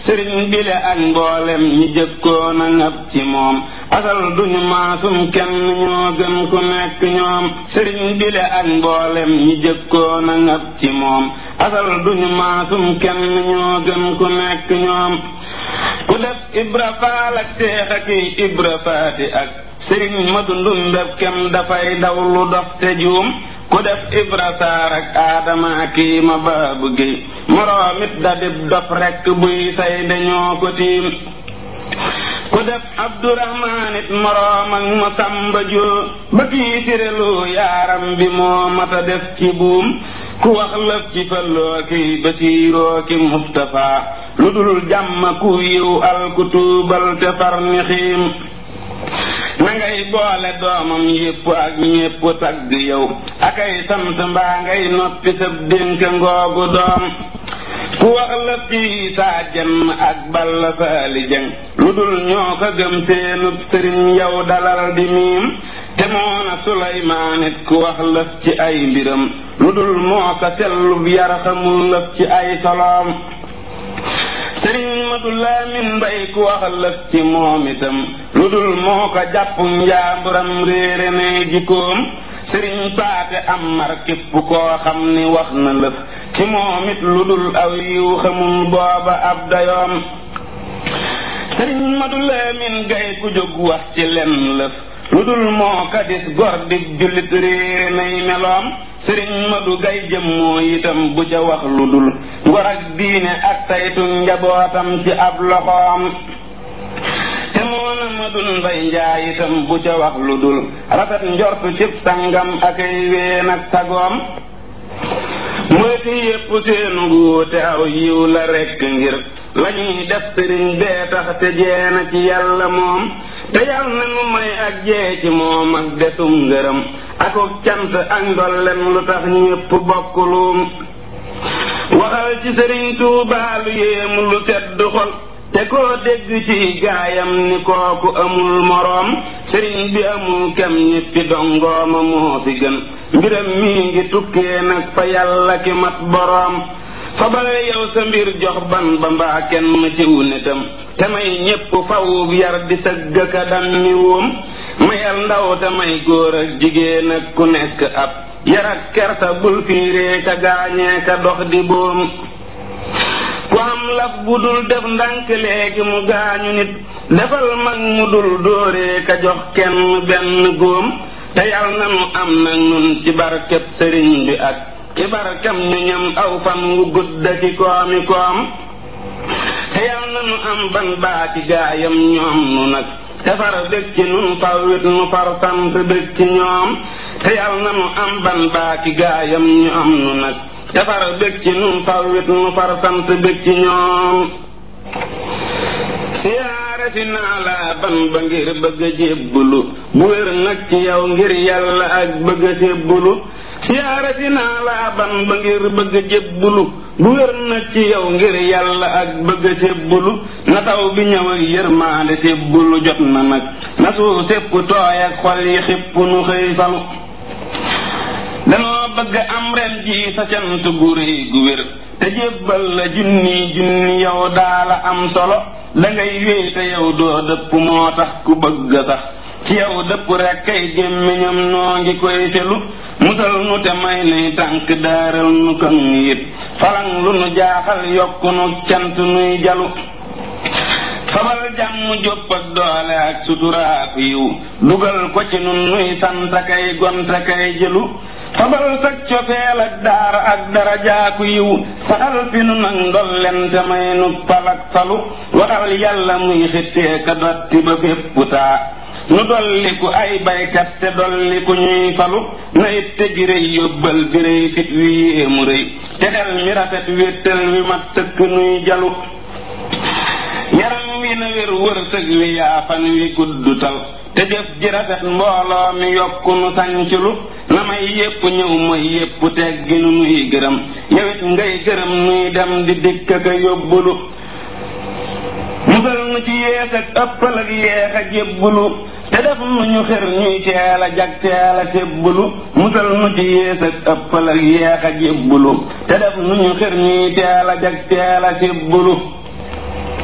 sëriñ bile ak mboolem ñi jëkkoon a ngab ci moom asal duñu maasum kenn ñoo gën ku nekk ñoom sëriñ bile ak mboolem ñi jëkkoon a ngab ci moom asal duñu maasum kenn ñoo gën ku nekk ñoom ku def ibra faal ak seex ak ibra faati ak sëriñ ma dundum def kem dafay daw lu dox te juum ku def ibra saar ak aadama kii ma baabu géy moroomit da dib dof rekk buy say dañoo ko tiim ku def abdurahmaan it moroom ak ma sàmba joo ba kii sirelu yaaram bi moo mata def ci buum ku wax lëf ci falloo ki basiiroo ki mustafa lu dul jàmm ku yiw al ku tuubal te far ni xiim na ngay boole doomam yépp ak ñépp tagg yow akay sant mbaa ngay noppi sab dénk ngoogu doom ku wax la ci saa jenn ak balla faali jëng lu dul ñoo ko gëm seenub sëriñ yow dalal di miim te moona suleymaan it ku wax lëf ci ay mbiram lu dul moo ko sellub yar xamul lëf ci ay soloom sëriñ madu laamin mbay ku wax lëf ci moom itam lu dul moo ko jàpp njaamburam réere ne jikkoom sëriñ paate am mar képp koo xam ni wax na lëf ci moom it lu dul aw yiw xamul booba ab dayoom sëriñ madu laamin gay ku jóg wax ci lenn lëf lu dul moo kadis gor di jullit réere nay meloom sëriñ madu gay jëmmoo itam bu ca wax lu dul ngor ak diine ak saytu njabootam ci ab loxoom te moona madun mbay njaay itam bu ca wax lu dul rafet njortu cib sangam ak ay ween ak sagoom moyti yépp seenu wuute aw yiw la rekk ngir lañuy def sëriñ bee tax te jeena ci yàlla moom te yal na nu may ak jee ci moom ak desum ngërëm akuk cant ak ndolleen lu tax ñépp bokkuluum waxal ci sëriñ Tuubaa lu yéemu lu sedd xol te koo dégg ci gaayam ni kooku amul moroom sëriñ bi amul kem ñéppi dongooma moo fi gën mbiram mii ngi tukkee nag fa yàlla ki mat boroom fabal yow sa mbir jox ban ba mbaa kenn ciw nitam te may ñépp fawub yar di sëgg ka dam mi wóom mayal ndaw te may góor ak jigéen ak ku nekk ab yar ak kersa bul fiiree ka gaañee ka dox di boom ku am laf bu dul def ndànk léegi mu gaañu nit defal mag mu dul dóoree ka jox kenn benn góom te yal na nu am nag nun ci barkeb sëriñ bi ak ci barkam ñu ñam aw fan wu gudd ki koomi koom te yal na nu am ban baaki gaayam ñoom nu nag te far bég ci nun fawwit nu far sant bég ci ñoom te yal na nu am ban baaki gaayam ñoom nu nag te far bég ci nun fawwit nu far sant bég ci ñoom siyaare si naa laa ban ba ngir bëgg a jébbulu bu wér nag ci yow ngir yàlla ak bëgg a sébbulu siyaare si naa laa ban ba ngir bëgg a jébbulu bu wér nag ci yow ngir yàlla ak bëgg a sébbulu na taw bi ñëw ak yërmaande sébbulu jot na nag na suuf sépp tooy ak xol yi xipp nu xëy falu danoo bëgg am ren ji sa cant gu réy gu wér te jébbal la junni junni yow daala am solo dangay wéy te yow doo dëpp moo tax ku bëgg sax ci yow dëpp rek kay gémmiñam noo ngi koy felu musal nu te may nuy tànk daaral nu kan it falang lu nu jaaxal yokku nu cant nuy jalu fabal jàmm jópp ak doole ak suturaak yiw dugal ko ci nun nuy sant kay gonta kay jëlu fabal sag cofeel ak daara ak darajaaku yiw saxal fi nu nag ndollente may nu palak falu waxal yàlla muy xittee ka dotti ba fépp taa nu dolli ku ay baykat te dolli ku ñuy falu na it te gi rëy yóbbal bi rëy fit wi yéemu rëy te xel mi rafet wéttal wi mat sëkk nuy jalu yaram wi na wér wërsëg wi yaafan wi guddutal te jëf ji rafet mbooloo mi yokku nu sanculu na may yépp ñëw mooy yépp teggi nu nuy gërëm yowit ngay gërëm nuy dem di dikk ka yóbbulu musal nu ci yees ak ëppal ak yeex ak yébbulu te def nu ñu xër ñuy teel a jag teel a sébbulu musal nu ci yees ak ëppal ak yeex ak yébbulu te def nu ñu xër ñuy teel a jag teel a sébbulu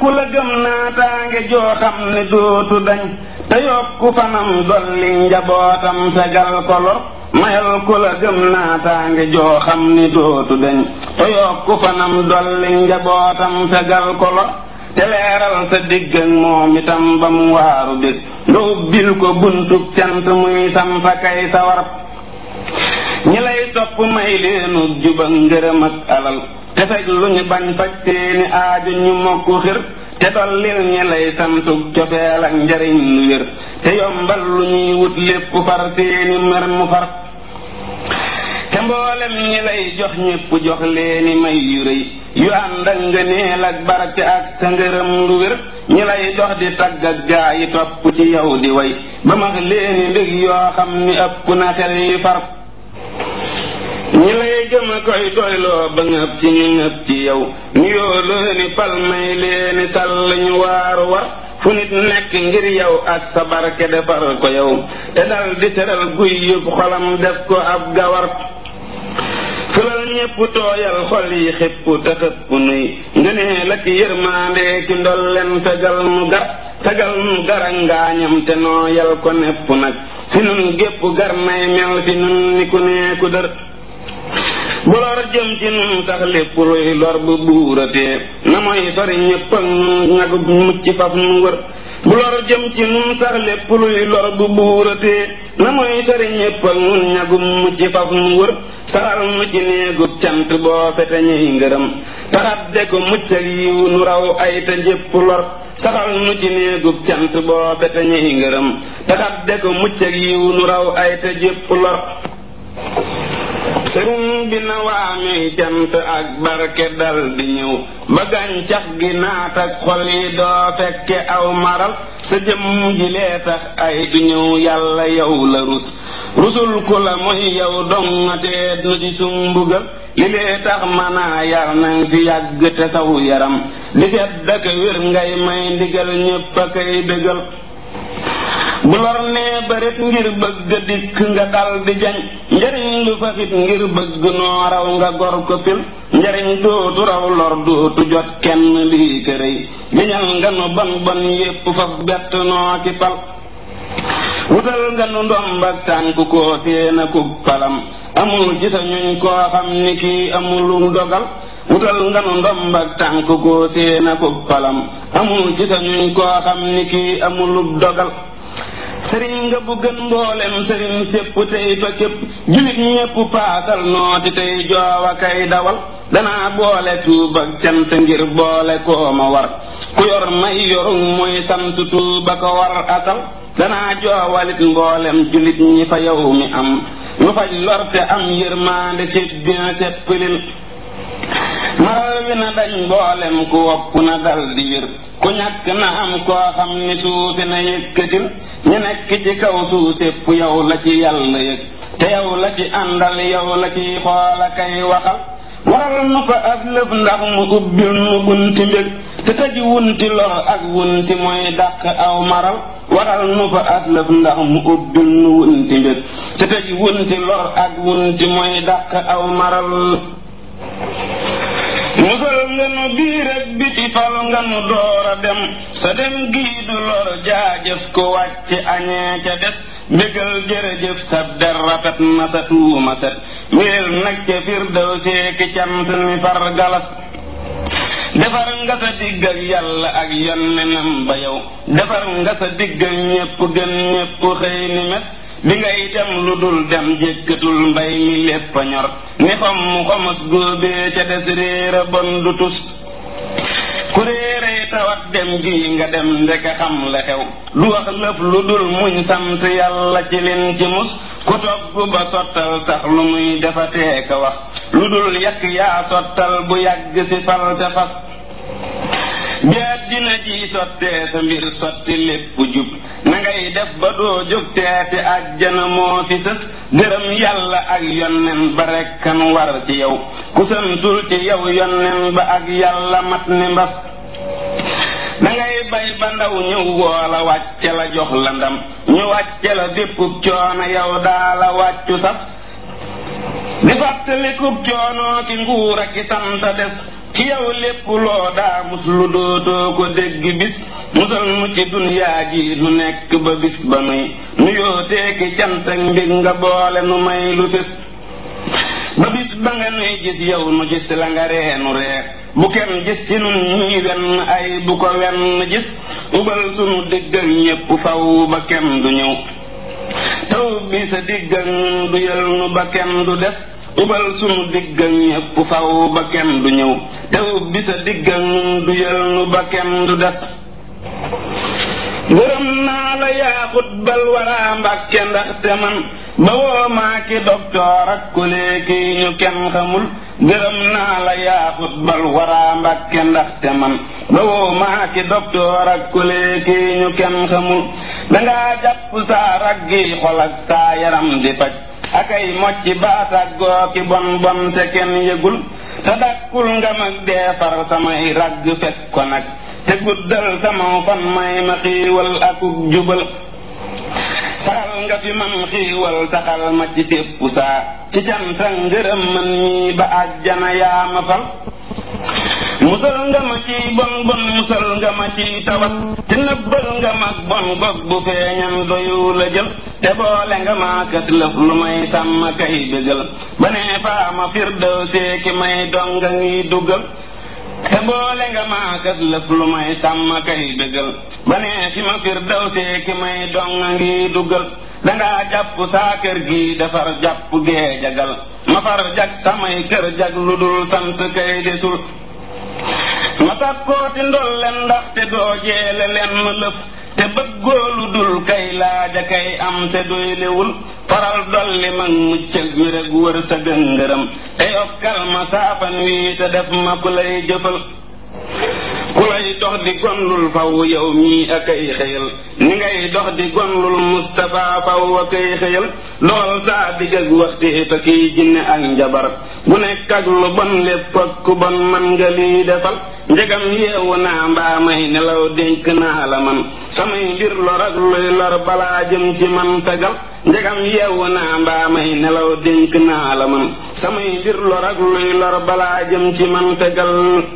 ku la gëm naataange joo xam ne dootu dañ te yokku fanam dolli njabootam fegal ko lor mayal ku la gëm naataange joo xam ne dootu dañ te yokku fanam dolli njabootam fegal ko lor te leeral sa digg ak moom itam ba mu waaru dég nga ubbil ko buntub cant muy samfa kay sawar ñi lay sopp may leenu juba ngërëm ak alal te fekk lu ñu bañ faj seeni aaju ñu mokk xir te dollil ñi lay santug cofeel ak njariñ lu wér te yombal lu ñuy wut lépp far seeni mer mu far te mboolem ñi lay jox ñépp jox leeni may yu rëy yu ànd ak ngëneel ak barke ak sa ngërëm lu wér ñi lay dox di tagg ak gaa yi topp ci yow di way ba max leeni ndég yoo xam ni ëpp na xel yi far ñi lay gëm a koy doyloo ba ngëb ci ñu ngëb ci yow nuyoo leeni pal may leeni sàll ñu waaru war fu nit nekk ngir yow ak sa barke defar ko yow te dal di seral guy yëpp xolam def ko ab gawar fulal ñépp tooyal xol yi xépp te xëpp nuy ngënee la ki yërmaande ki ndolleen fegal mu gar fegal mu gar ak ngaañam te nooyal ko nepp nag fi nun gépp gar nay mel fi nun ni ku nee ku dër bu lor jëm ci nun sax lépp luy lor bu buuratee na mooy sori ñépp ak nun ñagu mucc faf nu wër bu lor jëm ci nun sax lépp luy lor bu buuratee na mooy sori ñépp ak nun ñagu mucc faf nu wër saxal nu ci néegub cant boo fete ñuy ngërëm taxat de ko mucc ak yiw nu raw ay te jépp lor saxal nu ci néegub cant boo fete ñuy ngërëm taxat de ko mucc ak yiw nu raw ay te jépp lor sëriñ bi na waamee cant ak barke dal di ñëw ba gàncax gi naat ak xol yi doo fekke aw maral sa jëmm ji lee tax ay du ñëw yàlla yow la rus rusul ku la mooy yow dongatee nu ci sumbugal li lee tax manaa yar nañ fi yàgg te saw yaram di sedd ak wér ngay may ndigal ñépp a kay dëgal bu lor nee bërit ngir bëgg dikk nga dal di jañ njariñ lu faxit ngir bëgg noo raw nga gor ko fil njariñ dootu raw lor dootu jot kenn lii kërëy giñal nga nu bon bon yépp faf bett noo ki pal wutal nga nu ndomb ak tànk koo séena kug palam amul ci sa ñuñ koo xam ni kii amulum dogal wutal nga nu ndomb ak tànk koo séena kug palam amul ci sa ñuñ koo xam ni kii amulub dogal sëriñ nga bu gën mboolem sëriñ sépp tey fa képp julit ñépp paasal nooti tey joowa kay dawal danaa boole tuub ak cant ngir boole koo ma war ku yor may yorum muy sant tuuba ko war asal danaa joowalit mboolem julit ñi fa yow mi am lu faj lorte am yërmaande sépp dina séppalil maral wi na dañ mboolem ku wopp na dal di wér ku ñàkk na am koo xam ni suufi na yëkkatil ñu nekk ci kaw suuf sépp yow la ci yàlla yëg te yow la ci àndal yow la ci xoola kay waxal waral nu fa aslëf ndax mu ubbil nu bunti mbég te tëj wunti lor ak wunti mooy dàq aw maral waral nu fa aslëf ndax mu ubbil nu wunti mbég te tëj wunti lor ak wunti mooy dàq aw maral musal nga nu biir ak biti fal nga nu door a dem sa dem gii du lor jaajëf ko wàcc añee ca des bégal jërëjëf sa der rafet na sa tuuma set wéel nag ca firdaw seeki cant ni far galas defar nga sa digg ak yàlla ak yonnenam ba yow defar nga sa digg ak ñépp gën ñépp xëy ni mes bi ngay dem lu dul dem jékkatul mbay mi lépp a ñor ni xom mu xomos góobee ca des réer a bon du tus ku réeree tawat dem gi nga dem ndeka xam la xew du wax lëf lu dul muñ sant yàlla ci lin ci mus ku togg ba sottal sax lu muy defatee ka wax lu dul yàq yaa sottal bu yàgg si fal ca fas bi àddina ji sottee sa mbir sotti lépp jub na ngay def ba doo jóg seeti àjjana moo fi sës gërëm yàlla ak yonnen ba rekkan war ci yow ku santul ci yow yonnen ba ak yàlla mat ni mbas dangay bay ba ndaw ñëw woola wàcce la jox la ndam ñu wàcce la déppub coono yow daa la wàccu sax di fàttalikub coonoo ki nguur ak ki santa des ci yow lépp loo daa mus lu dootoo ko dégg bis musal nu ci dunyaa ji nu nekk ba bis ba nuy nu yooteeki cant ak mbég nga boole nu may lu fés ba bis ba nga nuy gis yow nu gis la nga reenu ree bu kenn gis ci nun ñii wenn ay bu ko wenn gis ubal sunu digg ak ñépp faw ba kenn du ñëw taw bi sa digg ak ñun du yël nu ba kenn du des ubal sunu digg ak ñépp faw ba kenn du ñëw taw bi sa digg ak ñun du yël nu ba kenn du des gërëm naa la yaa xutbal waraa mbàkke ndaxte man ba woo maa ki doktoor ak ku léegi ñu kenn xamul gërëm naa la yaa xutbal waraa mbàkke ndaxte man ba woo maa ki doktoor ak ku léegi ñu kenn xamul dangaa jàpp saa raggi xol ak saa yaram di faj akay mocci baataak gooki bon bon te kenn yëgul te dakkul nga mag deefar samay ragg fekk ko nag te guddal sama fan may ma xiiwal akuk jubal saxal nga fi man xiiwal saxal ma ci sépp saa ci canta ngërëm man mii ba àjjana yaa ma fal musal nga ma ci bon bon musal nga ma ci tawat te nëbbal nga mag bon gog bu feeñam doyu la jël te boole nga ma kës lëf lu may sàmm kay bégal ba nee faa ma firdaw seeki may donga ngi dugal te boole nga maa kas lëf lu may sàmm kay bégal ba nee fi ma firdaw seeki may donga ngi dugal dangaa jàpp saa kër gi defar jàpp gee jagal ma far jag samay kër jag lu dul sant kay desul ma sàkkooti ndolleen ndaxte doo jeele leen ma lëf te bëggoo lu dul kay laaja kay am te doy lewul faral dolli mag mucc ak wér ak wër sa gëngërëm te yokkal ma saafan wii te def ma ku lay jëfal ku lay dox di gonlul faw yow mii ak ay xëyal ni ngay dox di gonlul Mustapha faw ak ay xëyal doxal saa digg ak waxti te kiy jinne ak njabar bu nekk ak lu bon lépp ak ku bon man nga lii defal njegam yeewu naa mbaa may nelaw dénk naa la man samay mbir lor ak luy lor balaa jëm ci man fegal njegam yeewu naa mbaa may nelaw dénk naa la man samay mbir lor ak luy lor balaa jëm ci man fegal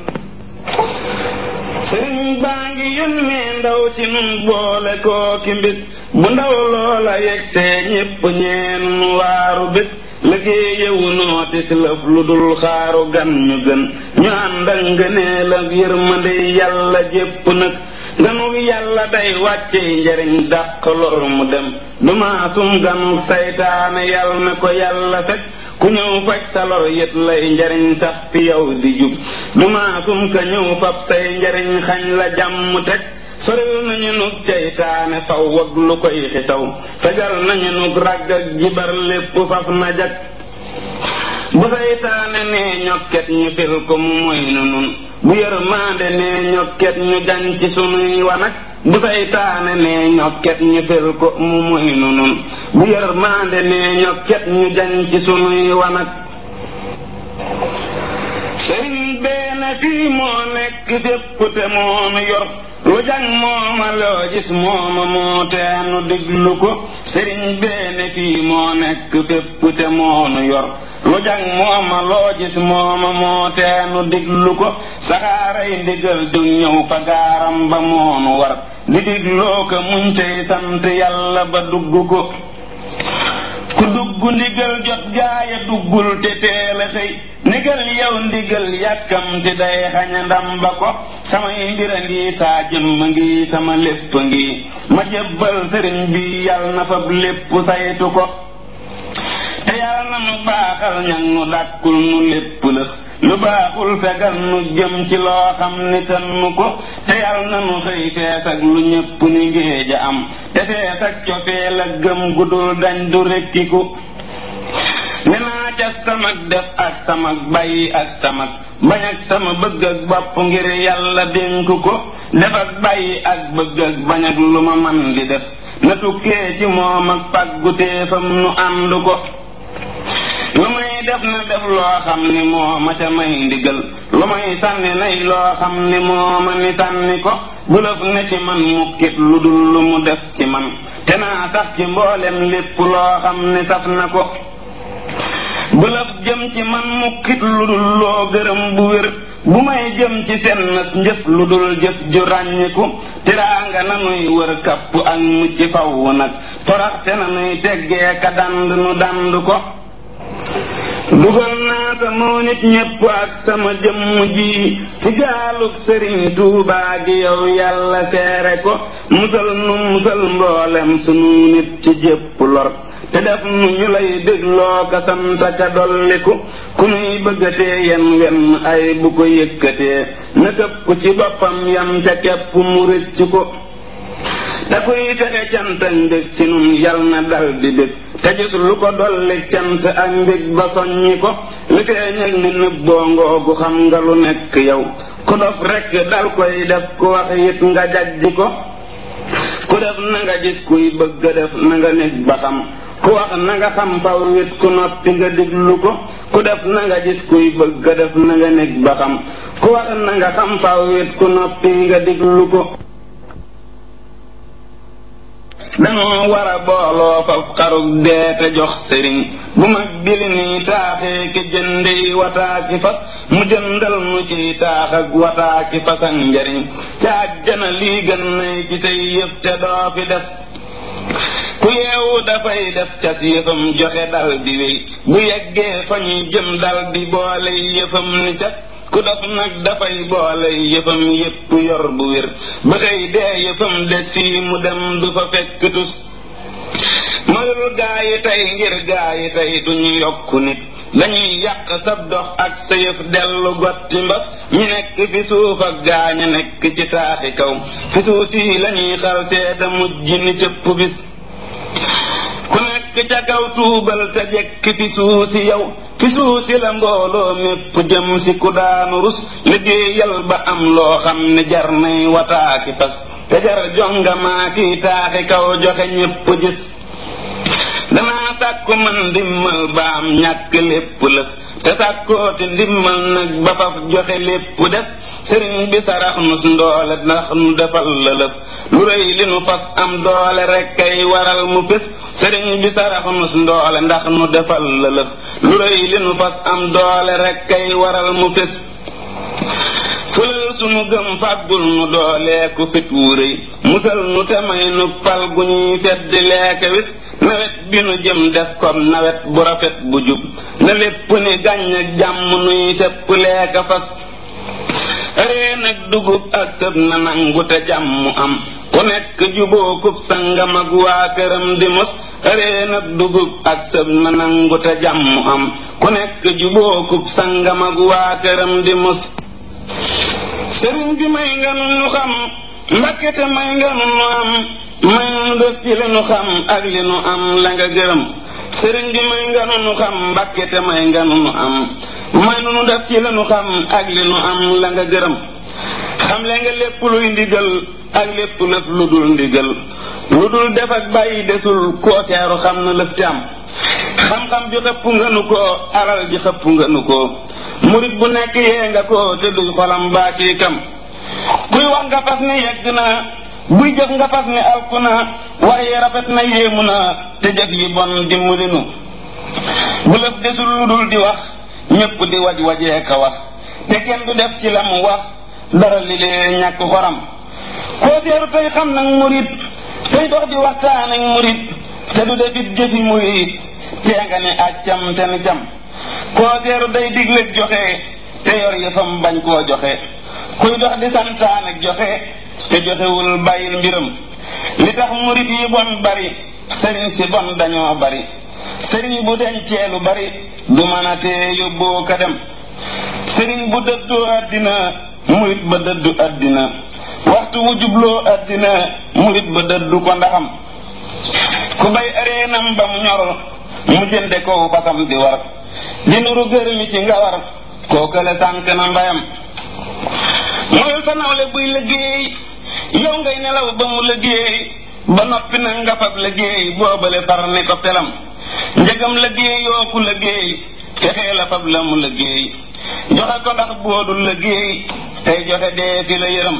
sëriñ baa ngi yónnee ndaw ci nun boole kooki mbit bu ndaw loola yegsee ñépp ñeen waaru bit liggéeyewu nooti si lëf lu dul xaaru gan ñu gën ñu ànd ak ngëneel ak yërmande yàlla jépp nag ganug yàlla day wàcce njariñ dàq lor mu dem du maasum ganug saytaane yàlla na ko yàlla fekk ku ñëw faj sa lor yët lay njariñ sax fi yow di jub du maasum ka ñëw fab say njariñ xañ la jàmm teg soril nañu nug ceytaane faw wag lu koy xisaw fegal nañu nug ràgg ak jibar lépp faf na jag bu saytaane nee ñokket ñu fil ko mu moy nu nun bu yërmaande nee ñokket ñu jañ ci sunuy wanag bu saytaane nee ñokket ñu fil ko mu moy nu nun bu yërmaande nee ñokket ñu jañ ci sunuy wanag sëriñ beene fii moo nekk fépp te moonu yor lu jàng mooma loo gis mooma moo teenu diglu ko sëriñ beene fii moo nekk fépp te moonu yor lu jàng mooma loo gis mooma moo teenu diglu ko saxaaray ndigal du ñëw fa gaaram ba moonu war di digloo ko muñ tey sant yàlla ba dugg ko ku dugg ndigal jot gaaya duggul te teel a xëy ndigal yow ndigal yàkkamti day xaña ndam ba ko samay mbira ngi saa jëmm ngi sama lépp ngi ma jébbal sëriñ bi yàlla na fab lépp saytu ko te yàlla na nu baaxal ñan nu dàkkul nu lépp lëf lu baaxul fegal nu jëm ci loo xam ni tan nu ko te yàlla na nu xëy fees ak lu ñépp ni ngéej a am te fees ak cofeel ak gëm gudul dañ du rekkiku ne naa ca samag def ak samag bàyyi ak samag bañ ak sama bëgg ak bopp ngir yàlla dénk ko def ak bàyyi ak bëgg ak bañ ak lu ma man di def na tukkee ci moom ak pàgguteefam nu ànd ko lu may def na def loo xam ni moo ma ca may ndigal lu may sànni nay loo xam ni moo ma ni sànni ko bu lëf ne ci man mukkit lu dul lu mu def ci man te naa sax ci mboolem lépp loo xam ni saf na ko bu lëf jëm ci man mukkit lu dul loo gërëm bu wér bu may jëm ci seen njëf lu dul jëf ju ràññiku tiraanga nanuy wër kapp ak mucc faw nag toraxte nanuy teggee ka dand nu dand ko dugal naa sama nit ñépp ak sama jëmm ji ci gaalug sëriñ tuubaa gi yow yàlla seere ko musal nu musal mboolem sunu nit ci jépp lor te def nu ñu lay dégloo ka sant ka dolliku ku nuy bëggatee yen wenn ay bu ko yëkkatee na këpp ku ci boppam yam ca kepp mu rëcc ko te kuy texe cant ak mbég ci nun yal na dal di bég te gis lu ko dolli cant ak mbég ba soññi ko li feeñal ni nëbboo ngoogu xam nga lu nekk yow ku dof rekk dal koy def ku wax it nga jajji ko ku def na nga gis kuy bëgg a def na nga nekk ba xam ku wax na nga xam faw wit ku noppi nga diglu ko ku def na nga gis kuy bëgg a def na nga nekk ba xam ku wax na nga xam faw wit ku noppi nga diglu ko dañoo war a booloo faf xarug dee te jox sëriñ bu mag bili nii taaxee ki jëndey wataaki fas mu jëndal mu ciy taax ak wataaki fas ak njariñ ca àjjana lii gën nay ci say yëf te doo fi des ku yeewu dafay def cas yëfam joxe dal di wéy bu yeggee fa ñuy jëm dal di boole yëfam ni cas ku dof nag dafay boole yëfam yépp yor bu wér ba xëy dee yëfam des fii mu dem du fa fekk tus moyul gaa yi tey ngir gaa yi tey duñu yokku nit dañuy yàq sab dox ak sa yëf dellu gotti mbas ñi nekk fi suuf ak gaa ña nekk ci taaxi kaw fi suuf si lañuy xal seeta mujj ni cëpp bis ku nekk ca kaw tuubal te jekk fi suusi yow fi suusi la mbooloo mépp jëm si ku daanu rus liggéeyal ba am loo xam ne jar nay wataaki fas te jar jongamaa kiy taaxi kaw joxe ñépp gis danaa sàkku man ndimmal ba am ñàkk lépp lëf te sàkkooti ndimmal nag ba faf joxe lépp des sëriñ bi sarax nu ndoole ndax nu defal la lëf lu rëy li nu fas am doole rek kay waral mu fés sëriñ bi sarax nu ndoole ndax nu defal la lëf lu rëy li nu fas am doole rek kay waral mu fés fulal sunu gëm fàggul nu dooleeku fit wu rëy musal nu te may nu pal gu ñuy fedd leeke wis nawet bi nu jëm def kom nawet bu rafet bu jub na lépp ni gàññ ak jàmm nuy sepp leeka fas reen ak dugub ak sëb na nangu te jàmm am ku nekk juboo kub sangam ak waa këram di mos reen ak dugub ak sëb na nangu te jàmm am ku nekk juboo kub sangam ak waa këram di mos sëriñ bi may nga nu nu xam mbakke te may nga nu nu am may nu def ci li nu xam ak li nu am la nga gërëm sëriñ bi may nga nu nu xam mbakke te may nga nu nu am may nu nu def ci li nu xam ak li nu am la nga gërëm xam le nga lépp luy ndigal ak lépp lëf lu dul ndigal lu dul def ak bàyyi desul koo seeru xam na lëf te am xam-xam bi xëpp nga nu ko alal ji xëpp nga nu ko murit bu nekk yee nga ko te duy xolam baa kii kam kuy wax nga fas ni yegg na buy jëf nga fas ni alku na waaye rafet na yéemu na te jëf yi bon dimbali nu bu lëf desul lu dul di wax ñépp di waj wajee ka wax te kenn du def ci la mu wax dara li lee ñàkk xoram koo seeru tey xam nag murit tey dox di waxtaan ak murit te du defit jëfi murit tee nga ne accam te ni cam koo seeru day digle joxe te yor yëfam bañ koo joxe kuy dox di santaan ak joxe te joxewul bàyyil mbiram li tax murit yi bon bari sëriñ si bon dañoo bari sëriñ bu dencee lu bari du mën a tee yóbboo ka dem sëriñ bu dëddu àddina murit ba dëddu àddina waxtu wu jubloo àddina murit ba dëddu ko ndaxam ku bay areenam ba mu ñor mu jënde ko fasam di war di nuru gërëmi ci nga war kookale sànk na mbayam mooy sa nawle buy liggéey yow ngay nelaw ba mu liggéey ba noppi na nga fab liggéey boobale far ne ko pelam njëgam liggéey yoo ku liggéey fexee la fab la mu liggéey joxe ko ndax boodul liggéey tey joxe dee fi la yërëm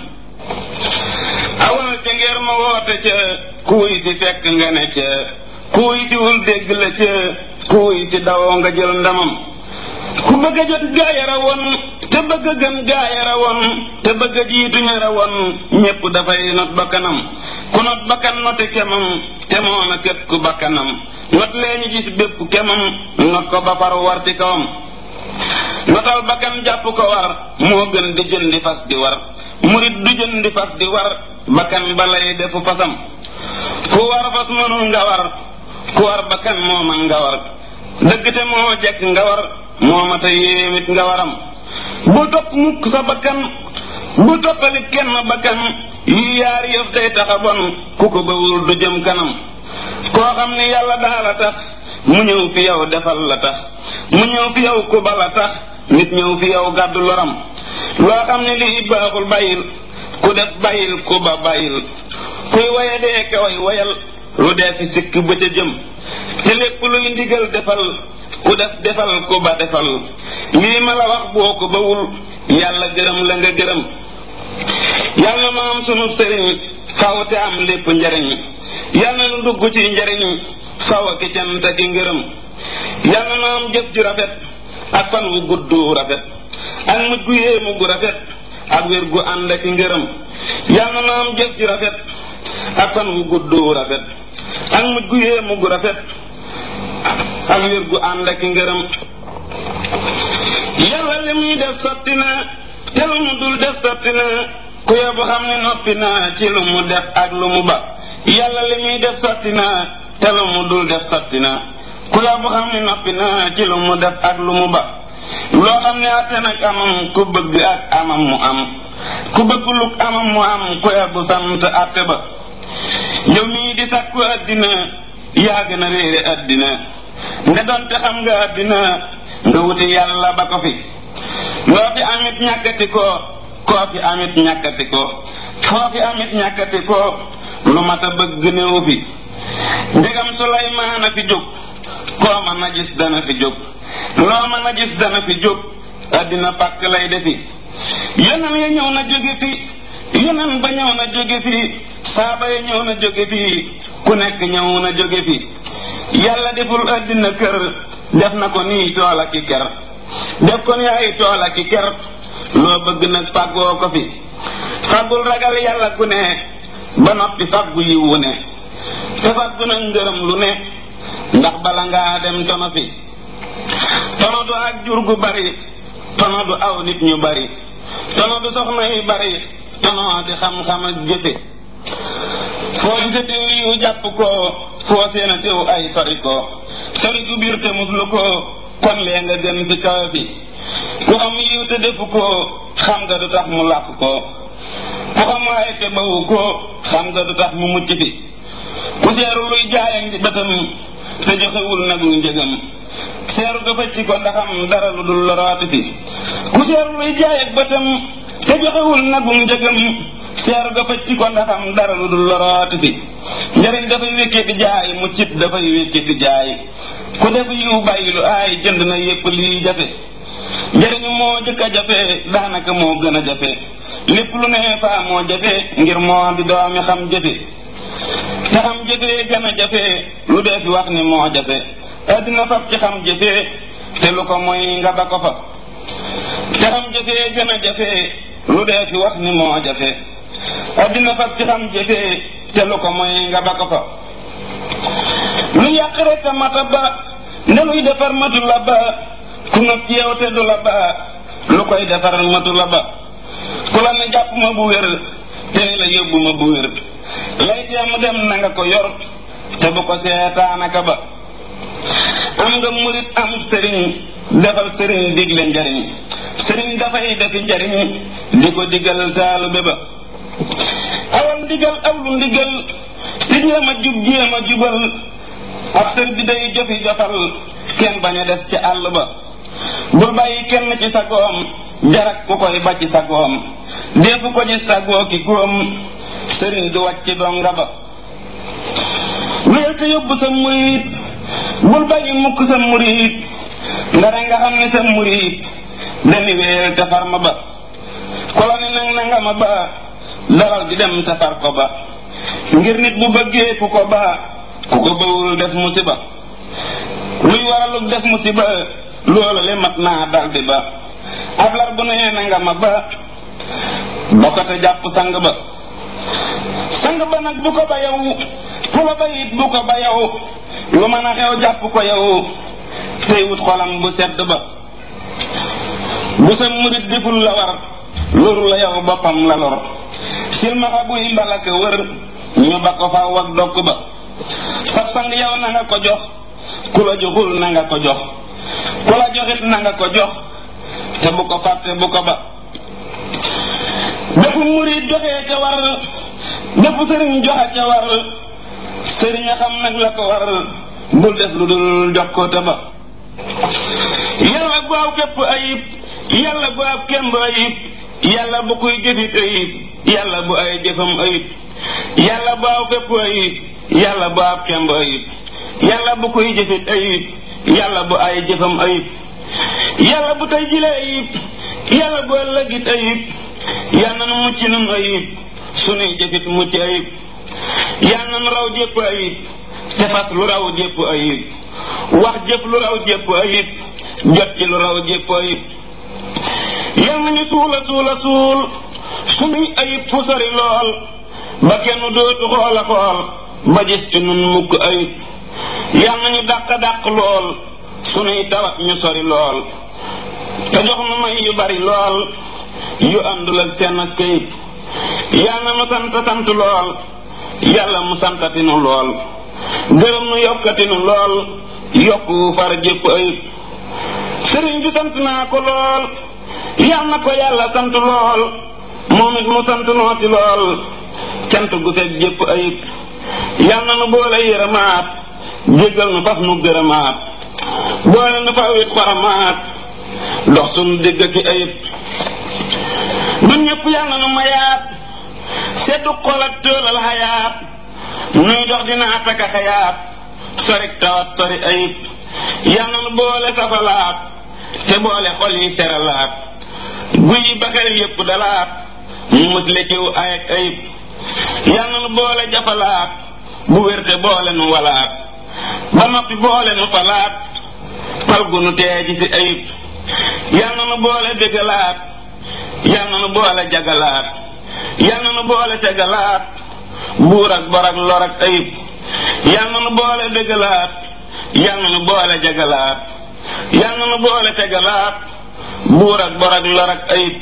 awal ca ngeer ma woote ca kuuy si fekk nga ne ca kuuy si wul dégg la ca kuuy si dawoo nga jël ndamam ku bëgg a jot gaaya rawoon te bëgg a gën gaaya rawoon te bëgg a jiitu ña rawoon ñépp dafay not bakkanam ku not bakkan note kemam te moona kët ku bakkanam not lee ñu gis bépp kemam not ko ba far war ci kawam notal bakkan jàpp ko war moo gën di jëndi fas di war murit du jëndi fas di war bakkan balay defu fasam ku war fas mënul nga war ku war bakkan moo man nga war dëgg te moo jekk nga war moo mata yéemit nga waram bu topp mukk sa bakkan bu toppalit kenn bakkan yi yaar yëf day taxa bon ku ko bawul du jëm kanam koo xam ni yàlla daala tax mu ñëw fi yow defal la tax mu ñëw fi yow ku bala tax nit ñëw fi yow gàddu loram loo xam ne lii baaxul bàyyil ku def bàyyil ku ba bàyyil kuy waye dee ka way wayal lu dee fi sikk ba ca jëm te lépp luy ndigal defal ku def defal ku ba defal lii ma la wax boo ko bawul yàlla gërëm la nga gërëm yàlla ma am sunu sëriñ faw te am lépp njariñ yàlla nu dugg ci njariñ faw ki cant ki ngërëm yàlla na am jëf ju rafet ak fan wu gudd rafet ak mujj gu yéemu gu rafet ak wér gu ànd ak ngërëm yàlla na am jëf ju rafet ak fan wu gudd rafet ak mujj gu yéemu gu rafet ak wér gu ànd ak ngërëm yàlla li muy def sotti na te lu mu dul def sotti na ku yóbbu xam ne noppi na ci lu mu def ak lu mu ba yàlla li muy def sotti na te lu mu dul def sotti na ku yóbbu xam ne noppi na ci lu mu def ak lu mu ba loo xam ne àtte nag amam ku bëgg ak amam mu am ku bëgg luk amam mu am ku yóbbu sant àtte ba yow mii di sàkku àddina yaa gën a réere àddina nde doonte xam nga àddina nga wuti yàlla ba ko fi loo fi amit ñàkkati ko koo fi amit ñàkkati ko foo fi amit ñàkkati ko lu mat a bëgg néew fi ndegam Suleymaan a fi jóg koo mën a gis dana fi jóg loo mën a gis dana fi jóg àddina pàkk lay defi yonen ya ñëw na jóge fi yonen ba ñëw na jóge fi saaba ya ñëw na jóge fi ku nekk ñëw na jóge fi yàlla deful àddina kër def na ko nii tool ak i ker def ko ni ay tool ak i ker loo bëgg nag fàggoo ko fi fàggul ragal yàlla ku ne ba noppi fàggu yiwu ne te fàggu nag ngërëm lu ne ndax bala ngaa dem tono fi tono du ak jur gu bari tono du aw nit ñu bari tono du soxna yu bari tono di xam-xam ak jëfe foo gise teew yiw jàpp ko foo seena teew ay sori ko sori ku biir te muslu ko kon lee nga gën fi kawe fi ku xam yiw te defu ko xam nga du tax mu làq ko ku xam waaye te bawu ko xam nga du tax mu mucc fi ku seeru luy jaayam di bëtam te joxewul nag lu njëgam seeru dafa ci ko ndaxam dara lu dul loraati fi ku seeru luy jaay ak bëtam te joxewul nag lu njëgam seeru dafa ci ko ndaxam dara lu dul loraati fi njariñ dafay wékkee di jaay muccit dafay wékkee di jaay ku def yiw bàyyi lu aay jënd na yépp lii jafe njariñu moo jëkk a jafe daanaka moo gën a jafe lépp lu ne faa moo jafe ngir moo di doomi xam jafe te xam jafe gën a jafe lu dee fi wax ni moo jafe addina fab ci xam jafe te lu ko mooy nga ba ko fa te xam jafe gën a jafe lu dee fi wax ni moo jafe addina fab ci xam jafe te lu ko mooy nga ba ko fa lu yàq rek a mata ba ne luy defar matu la ba ku nga ci yow te du la ba lu koy defar matu la ba ku la ne jàpp ma bu wér te ni la yóbbu ma bu wér lay teem dem na nga ko yor te bu ko seetaanaka ba am nga murit am sëriñ defal sëriñ digle njariñ sëriñ dafay defi njariñ di ko digal taalube ba awal ndigal aw lu ndigal di jéem a jub jéem a jubal ab sër bi day jofi jofal kenn bañ a des ci àll ba bul bàyyi kenn ci sa goom jarak ku koy ba ci sa goom defu ko gis sa goo ki góom sëriñ du wàcc donga ba wéel te yóbbu sa murit bul bàyyi mukk sa murit ndara nga xam ne sa murit dani wéel te far ma ba kola ni nang nanga ma ba dalal di dem te far ko ba ngir nit bu bëggee ku ko ba ku ko bawul def musiba luy waralug def musiba loola le mat naa daldi ba ab lar bu nee na nga ma ba ba ko te jàpp sang ba sang ba nag bu ko ba yow ku la ba it bu ko ba yow lu mën a xew jàpp ko yow tey wut xolam bu sedd ba bu sa murit deful la war loru la yow boppam la lor silmaxa buy mbalaka wër ñu ba ko faw ak dokk ba sab sang yow na nga ko jox ku la joxul na nga ko jox ku la joxit na nga ko jox te bu ko fàtte bu ko ba bépp murit joxee ca war bépp sëriñ joxe ca war sëriñ a xam nag la ko war bul def lu dul jox ko te ba yàlla bu aw képp ayib yàlla bu ab kemb ayib yàlla bu kuy jëfit ayib yàlla bu ay jëfam ayib yàlla bu aw képp ayib yàlla bu ab kemb ayib yàlla bu kuy jëfit ayib yàlla bu ay jëfam ayib yàlla bu tey jile ayib yàlla bu ëllëgit ayib yàlla nu mucc nun ayib sunuy jëfit mucc ayib yàlla nu raw jépp ayib te fas lu raw jépp ayib wax jëf lu raw jépp ayib jot ci lu raw jépp ayib yal nañu suula suula suul sunuy ayib fu sori lool ba kenn dootu xoola xool ba gis ci nun mukk ayib yal nañu dàq dàq lool sunuy tawat ñu sori lool te jox nu may yu bari lool yu àndul ak seen ak kayib yal na nu sant sant lool yàlla mu santatinu lool gërëm nu yokkatinu lool yokku far jépp ayib sëriñ bi sant naa ko lool yal na ko yàlla sant lool moom it mu sant nooti lool cant gu fekk jépp ayib yal na nu boole yërëmaat jéggal nu faf nu gërëmaat boole nu fa wit xoramaat dox sunu digg ki ayib nun ñëpp yal na nu mayaat seddu xol ak tëolal xayaat nuy dox dina ataka xayaat sorik tawat sori ayib yal na nu boole safalaat te boole xol yi seralaat guy yi baxel yépp dalaat mu musle ciw ay ak ayib yal na nu boole jafalaat bu wérte boole nu walaat ba noppi boole nu falaat fal gu nu teeji ci ayib yal na nu boole bégalaat yal na nu boole jagalaat yal na nu boole tegalaat buur ak bor ak lor ak ayib yal na nu boole bégalaat yal na nu boole jagalaat yal na nu boole tegalaat buur ak bor ak lor ak ayib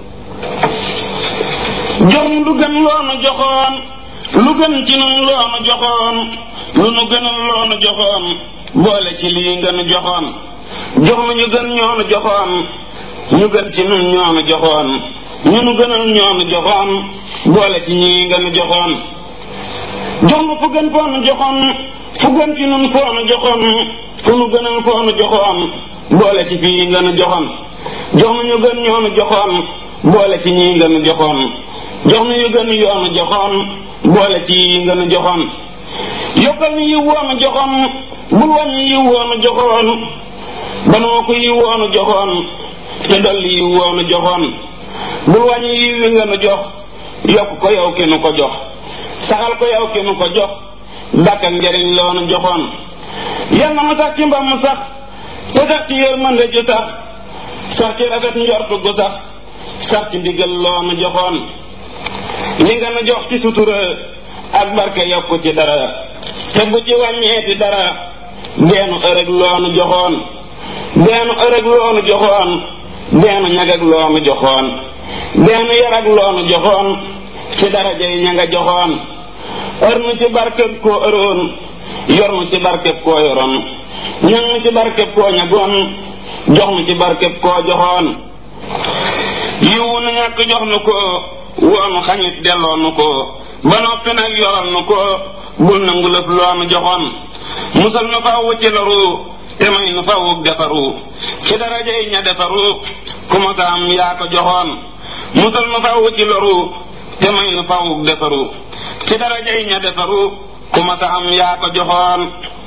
jox nu lu gën loonu joxoon lu gën ci nun loonu joxoon lu nu gënal loonu joxoon boole ci lii nga nu joxoon jox nu ñu gën ñoonu joxoon ñu gën ci nun ñoonu joxoon ñu nu gënal ñoonu joxoon boole ci ñii nga nu joxoon jox nu fu gën foonu joxoon fu gën ci nun foonu joxoon fu nu gënal foonu joxoon boole ci fii nga nu joxoon jox nu ñu gën ñoonu joxoon boole ci ñii nga nu joxoon jox nu ñu gën yoonu joxoon boole ci yi nga nu joxoon yokkal nu yi woonu joxoon bul wàññi yi woonu joxoon banoo ko yi woonu joxoon te dolli yi woonu joxoon bul wàññi yi wi nga nu jox yokk ko yow ki nu ko jox saxal ko yow ki nu ko jox dàkk ak njariñ loonu joxoon yal na mu sax ci mbam mu sax te sax ci yërmande ju sax sax ci rafet njortu gu sax sax ci ndigal loonu joxoon li nga nu jox ci sutura ak barke yokku ci dara te bu ci wàññeeti dara deenu ërëg loonu joxoon deenu ërëg loonu joxoon deenu ñagag loonu joxoon deenu yarag loonu joxoon ci daraja yi ña nga joxoon ër nu ci barkeb koo ëroon yor nu ci barkeb koo yoroon ñag nu ci barkeb koo ñagoon jox nu ci barkeb koo joxoon yiwu nu ñàkk jox nu ko woonu xañit delloo nu ko ba noppi nag yoral nu ko bul nangu lëf loonu joxoon musal nu faww ci loru te may nu fawwuk defaru ci daraja yi ña defaru ku ma sa am yaa ko joxoon musal nu faww ci loru te may nu fawwuk defaru ci daraja yi ña defaru ku ma sa am yaa ko joxoon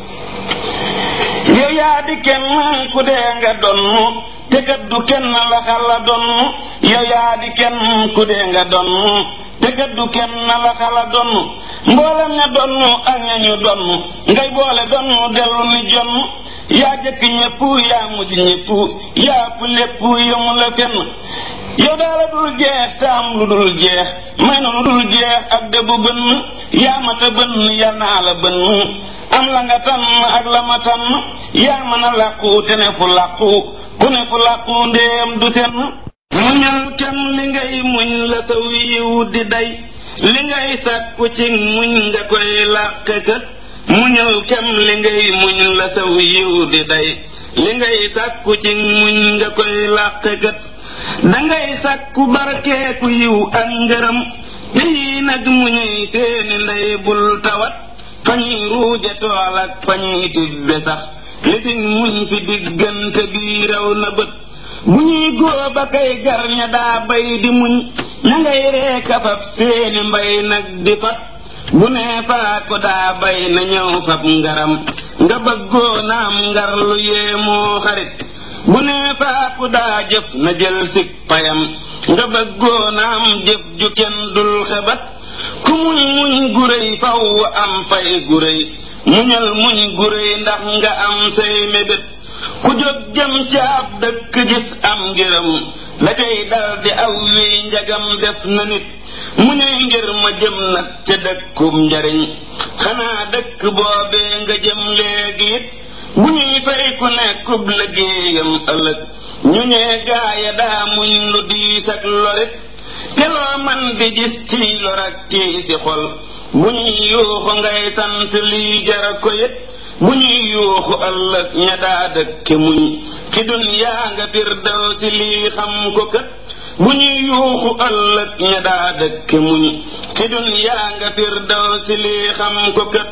yow yaa di kenn ku dee nga donnu te kat du kenn la xala donnu yow yaa di kenn ku dee nga donnu te kat du kenn la xala donnu mboolem ña donnu ak ña ñu donnu ngay boole donnu dellu ni jonn yaa jëkk ñépp yaa mujj ñépp yaa ëpp lépp yëmu la fenn yow daala dul jeex te am lu dul jeex may na lu dul jeex ak dëbu bënn yaa mata bënn yal naa la bënn am la nga tànn ak la ma tànn yaa mën a làqu te ne fu làqu ku ne fu làqu ndéem du senn muñal kem li ngay muñ la sa wiiw di day li ngay sàkku ci muñ nga koy làq kët muñal kem li ngay muñ la sa wiiw di day li ngay sàkku ci muñ nga koy làq kët dangay sàkku barkeeku yiw ak ngërëm te yii nag muñuy seeni ndey bul tawat fa ñuy ruuje tool ak fa ñuy tibbe sax li fi muñ fi diggante bii raw na bët bu ñuy góob a kay gar ña daa bay di muñ ña ngay reeka fab seeni mbay nag di fat bu nee faa ko daa bay na ñëw fab ngaram nga bëggoo naam ngar lu yéemoo xarit bu nee faa ku daa jëf na jël sik payam nga bëggoo naam jëf ju kenn dul xebat ku muñ muñ gu réy faw am fay gu réy muñal muñ gu réy ndax nga am say mébét ku jóg jëm ci ab dëkk gis am ngërëm la cay dal di aw wiy njagam def na nit mu ne ngir ma jëm nag ca dëkkum njariñ xanaa dëkk boobee nga jëm léegi it bu ñuy fay ku nekkub liggéeyam ëllëg ñu ñee gaaya daa muñ lu diis ak lorit te loo man di gis ci lor ak tii si xol bu ñuy yuuxu ngay sant lii jara ko yit bu ñuy yuuxu ëllëg ña daa dëkke muñ ci dunyaa nga firdaw si lii xam ko kët bu ñuy yuuxu ëllëg ña daa dëkke muñ ci dunyaa nga firdaw si lii xam ko kët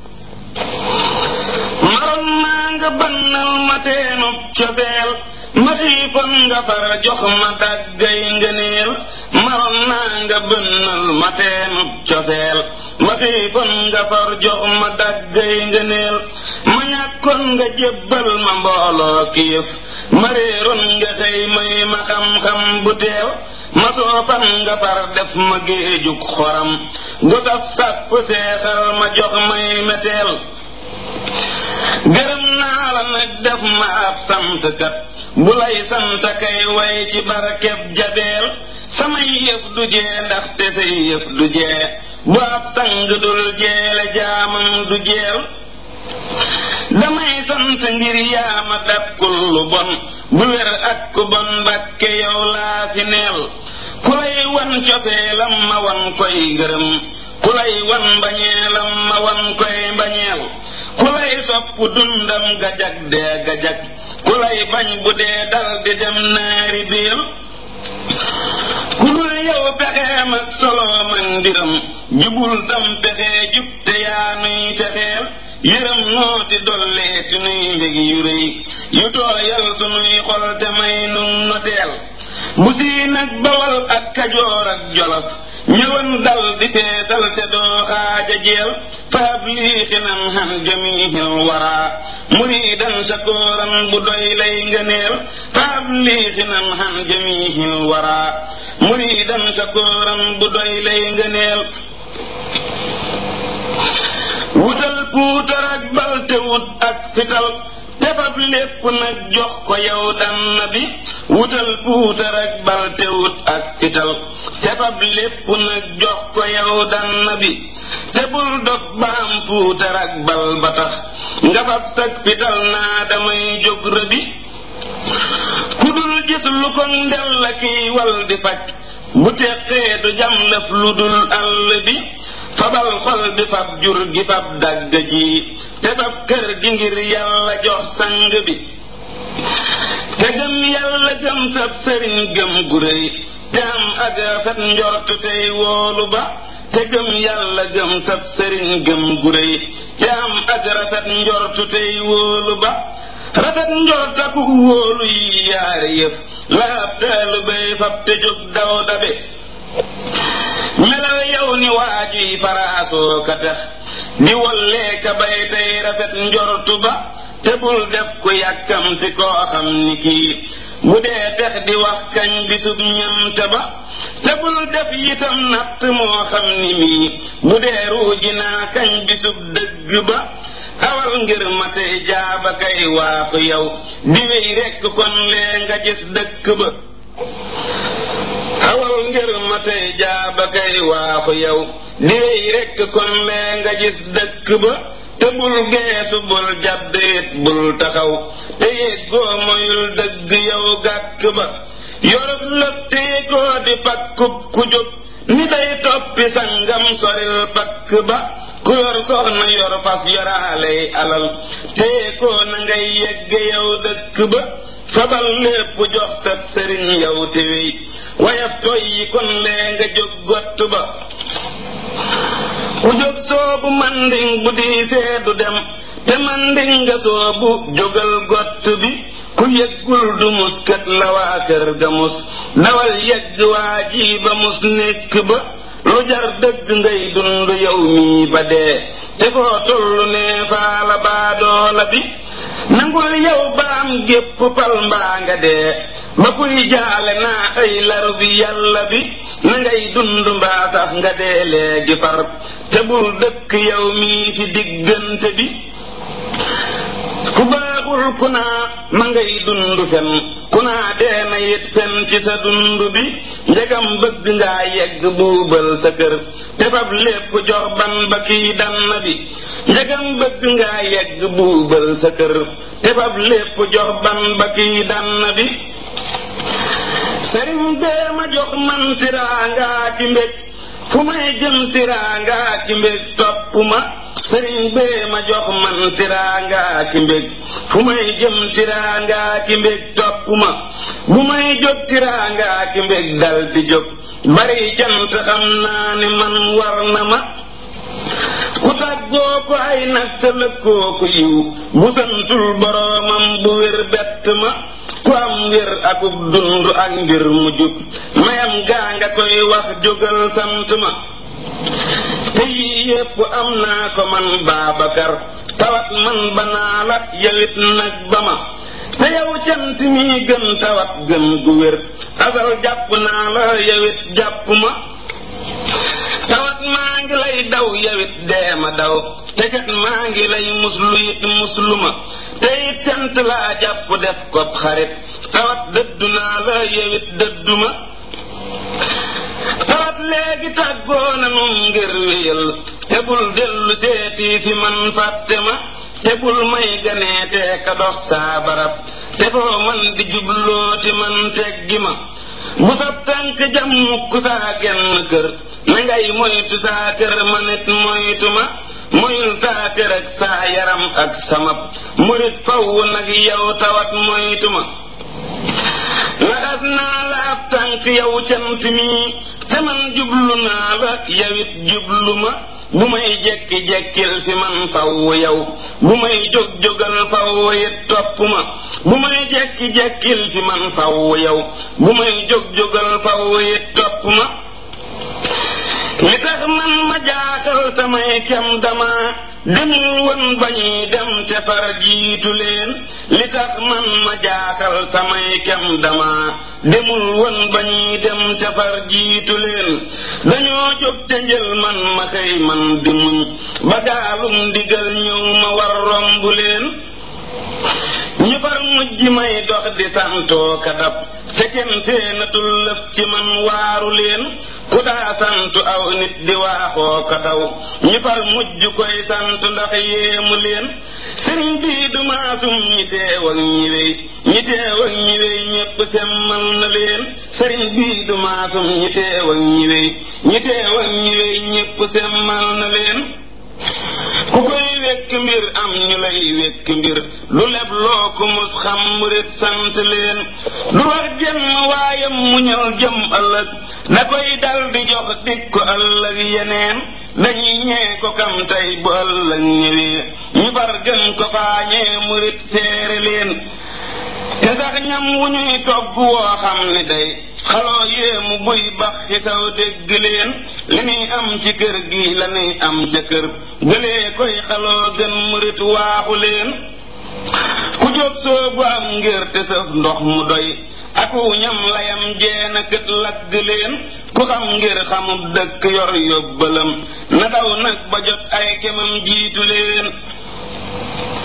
maroon naa nga bannal ma teenub cobeel ma xiifoon nga far jox ma daggay ngëneel maroon naa nga bënnal ma teenub cobeel ma xiifoon nga far jox ma daggay ngëneel ma ñàkkoon nga jébbal ma mbooloo kiif ma réeroon nga xëy may ma xam-xam bu teew ma soofan nga far def ma géejug xoram gu saf sàpp seexal ma jox may meteel gërëm naa la nag def ma ab santkat bu lay sant kay way ci barkeb jabeel samay yëf du jee ndaxte say yëf du jee bu ab sang dul jeele jaamam du jeel damay sant ngir yaama dàkkul lu bon bu wér ak ku bon mbàkke yow laa fi neel ku lay wan cofeelam ma wan koy ngërëm ku lay wan mbañeelam ma wan koy mbañeel ku lay sopp dundam gajag dee gajag ku lay bañ bu dee dal di dem naari biir ku dul yow pexeem ak soloom ak mbiram jubul sam pexe jub te yaa nuy fexeel yërëm nooti dolleeti nuy mbég yu rëy yu tooyal sunuy xol te may nun noteel bu sii nag bawal ak kajoor ak jolof ñëwan dal di feesal te doo xaaja jeel faab lii xinam han jamihil wara muridan sakooran bu doy lay ngëneel faab lii xinam han jamihil wara muridan sakooran bu doy lay ngëneel wutal puutar ak bal te wut ak fital tefab lépp nag jox ko yow dann bi wutal puutar ak bal te wut ak fital tefab lépp nag jox ko yow dann bi te bul dof ba am puutar ak bal ba tax nga fab sag fital naa damay jóg rëbi ku dul gis lu ko ndel la kiy wal di faj bu teqee du jam lëf lu dul àll bi fabal xol bi fab jur gi fab dagg ji te fab kër gi ngir yàlla jox sang bi te gëm yàlla gëm sab sëriñ gëm gu réy te am ak rafet njort tey woolu ba te gëm yàlla gëm sab sëriñ gëm gu réy te am ak rafet njort tey wóolu ba rafet njort ak wóolu yi yaari yëf la ab taalu bay fab te jóg daw dabe melal yow ni waajuy faraasoo ka tax di wollee ka bay tey rafet njortu ba te bul def ku yàkkamti koo xam ni kii bu dee tex di wax kañ bisub ñamte ba te bul def yitam natt moo xam ni mii bu dee ruuji naa kañ bisub dëgg ba awal ngir ma tey jaaba kay waaxu yow di wéy rekk kon lee nga gis dëkk ba awal ngir ma tey jaaba kay waaxu yow di wéy rekk kon lee nga gis dëkk ba te bul geesu bul jàdd it bul taxaw te yéggoo moyul dëgg yow gàkk ba yoruf lëttee koo di pakkub ku jóg ni day toppi sangam soril pakk ba ku yor soxna yor fas yoraaley alal tee koo na ngay yegge yow dëkk ba fabal lépp jox sab sëriñ yow te wey wayab toy yi kon lee nga jóg gott ba ku jóg soobu manding bu diisee du dem te manding nga soobu jógal gott bi ku yëggul du mus kat la waa kër ga mus dawal yegg waa ji ba mus nekk ba lu jar dëgg ngay dund yow mii ba dee te foo tollu nee faala baadoola bi nangul yow baam gépp pal mbaa nga dee ba kuy jaale naa ay laru bi yàlla bi na ngay dund mbaa sax nga dee léegi far te bul dëkk yow mii fi diggante bi ku baaxul ku naa ma ngay dund fen ku naa dee na yit fen ci sa dund bi njegam bëgg ngaa yegg buubal sa kër te fab lépp jox ban ba kiy dann bi njegam bëgg ngaa yegg buubal sa kër te fab lépp jox ban ba kiy dann bi sëriñ bee ma jox man tiraangaa ki mbég fu may jëm tiraangaa ki mbég topp ma sëriñ bee ma jox man tiraangaa ki mbég fu may jëm tiraangaa ki mbég topp ma bu may jóg tiraangaa ki mbég dal di jóg bari cant xam naa ni man war na ma ku tàggoo ko ay nag te lëkkoo ko yiw bu santul boroomam bu wér bett ma ku am wér akub dund ak mbir mu jub mayam gaa nga koy wax jógal sant ma te yii yépp am naa ko man Baabakar tawat man banaa la yawit nag ba ma te yow cant mi gën tawat gën gu wér asal jàpp naa la yawit jàpp ma tawat maa ngi lay daw yawit dee ma daw te kat maa ngi lay muslu it muslu ma te it cant laa jàpp def ko xarit tawat dëddu naa la yawit dëddu ma tawat léegi tàggoo nanu ngir wéyal te bul dellu seeti fi man fàtte ma te bul may ganeetee ka dox saa barab te foo man di jublooti man teggi ma bu sab tànk jam mukk saa genn kër na ngay moytu saa kër ma nit moytu ma moyul saa kër ak saa yaram ak samab murit faw nag yow tawat moytu ma laxas naa la ab tànk yow cant mi te man jublu naa la yawit jublu ma bu may jekki-jekkil fi man faw yow bu may jóg-jógal faw it topp ma bu may jekki-jekkil fi man faw yow bu may jóg-jógal faw it topp ma li tax man ma jaaxal samay kem dama demul woon bañuy dem te far jiitu leen li tax man ma jaaxal samay kem dama demul woon bañuy dem te far jiitu leen dañoo jóg ca njël man ma xëy man di muñ ba gaalum ndigal ñëw ma war romb leen ñu far mujj may dox di santoo kadab te kenn seenatul lëf ci man waaru leen ku daa sant aw nit di waaxoo ko daw ñu far mujj koy sant ndax yéemu leen sëriñ bii du maasum ñi teew ak ñi wéy ñi teew ak ñi wéy ñépp semmal na leen sëriñ bii du maasum ñi teew ak ñi wéy ñi teew ak ñi wéy ñépp semmal na leen ku koy wekk mbir am ñu lay wekk mbir du leb loo ko mus xam murit sant leen du wax genn waayam mu ñëw jëm ëllëg da koy dal di jox dik ko ëllëg yeneen dañuy ñee ko kam tey bu ëllëg ñëwee ñu bar gën ko faañee murit seere leen te sax ñam wu ñuy togg woo xam ni day xaloo yéemu buy bax ci saw dégg leen li nuy am ci kër gi la nuy am ca kër gëlee koy xaloo gën murit waaxu leen ku jóg soobu am ngir te sëf ndox mu doy aku ñam layam jeena kët lagg leen ku xam ngir xamub dëkk yor yóbbalam na daw nag ba jot ay kemam jiitu leen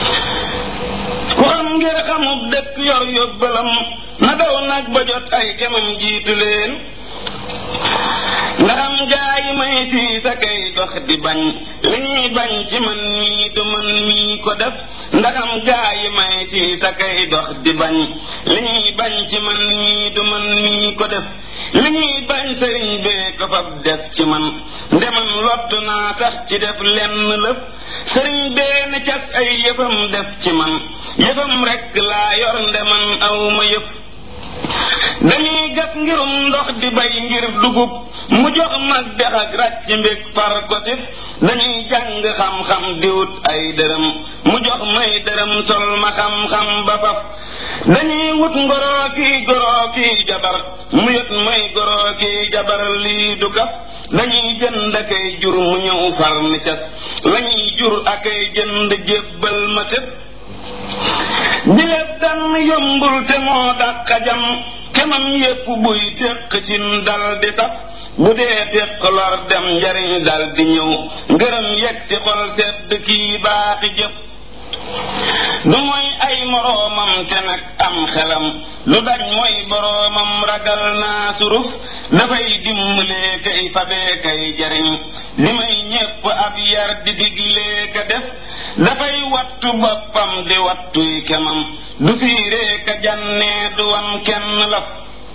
ku xam ngir xamub dëkk yor yóbbalam na daw nag ba jot ay kemam jiitu leen ndaxam gaa yi may sii sa kay dox di bañ li ñuy bañ ci man mii du man mii ko def ndaxam gaa yi may sii sa kay dox di bañ li ñuy bañ ci man mii du man mii ko def li ñuy bañ sëriñ bee ko fab def ci man ndeman lottu naa sax ci def lenn lëf sëriñ bee ne cas ay yëfam def ci man yëfam rekk laa yor ndeman aw ma yëf dañuy gas ngirum ndox di bay ngir dugub mu jox mag dex ak ràcc mbég far ko sif dañuy jàng xam-xam di wut ay dërëm mu jox may dërëm sol ma xam-xam ba faf dañuy wut ngoroo kii goroo kii jabar mu yot may goroo kii jabar lii du kaf dañuy jënd akay jur mu ñëw far ni cas lañuy jur akay jënd jébbal ma tëb bileeb dann yombul te moo dàq jam kemam yépp buy téq ci dal di saf bu dee téq lor dem njariñ dal di ñëw ngërëm yegg ci xol sedd kii baaxi jëf du mooy ay moroomam te nag am xelam lu daj mooy boroomam ragal naa suruf dafay dimbalee kay fabee kay jariñ di may ñépp ab yar di diglee ka def dafay wattu boppam di wattuy kemam du fiiree ka jànnee du wan kenn laf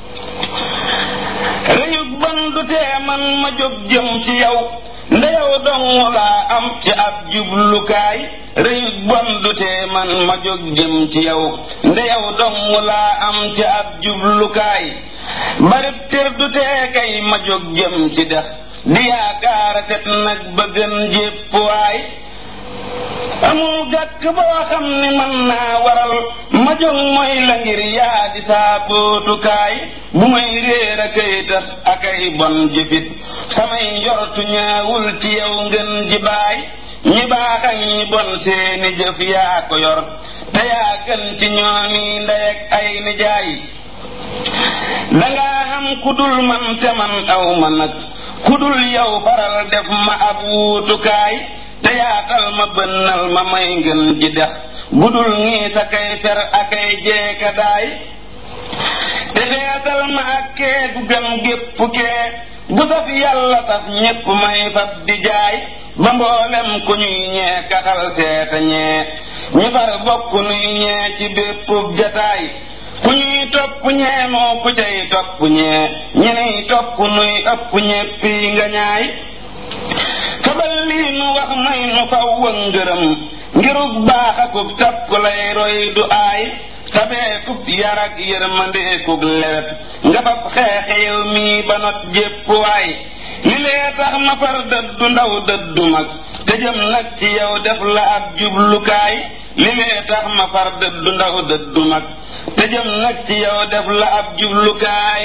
rëyug ban du tee man ma jóg jëm ci yow ndeyow dong laa am ci ab jublukaay rëyug bon du tee man ma jóg jëm ci yow ndeyow dong laa am ci ab jublukaay barib tër du tee kay ma jóg jëm ci dex di yaakaara set nag ba gën jépp waay amul gàkk boo xam ni man naa waral ma jóg mooy la ngir yaa di saa bootukaay bu may réer a kay tax akay bon jëfit samay njortu ñaawul ci yow ngeen ji baay ñi baax ak ñi bon seeni jëf yaa ko yor te yaa gën ci ñoomi ndey ak ay nijaay dangaa xam ku dul man te man aw ma nag ku dul yow faral def ma ab wuutukaay te yaatal ma bënnal ma may ngeen ji dex gudul ngii sa kay fer akay jeeka daay te feetal ma ak kee gu gën gépp kee gu saf yàlla saf ñépp may fab di jaay ba mboolem ku ñuy ñee kaxal seeta ñee ñi far bokk nuy ñee ci béppub jataay ku ñuy topp ñee moo ku cay topp ñee ñeney topp nuy ëpp ñéppi nga ñaay fabal lii nu wax may nu faw wa ngërëm ngirug baax akub topp lay roy du aay tabeekub yar ak yërmandeekub lewet nga fab xeexe yow mii ba not jépp waay li lee tax ma far dëddu ndaw dëddu mag te jëm nag ci yow def la ab jublukaay li lee tax ma far dëddu ndaw dëddu mag te jëm nag ci yow def la ab jublukaay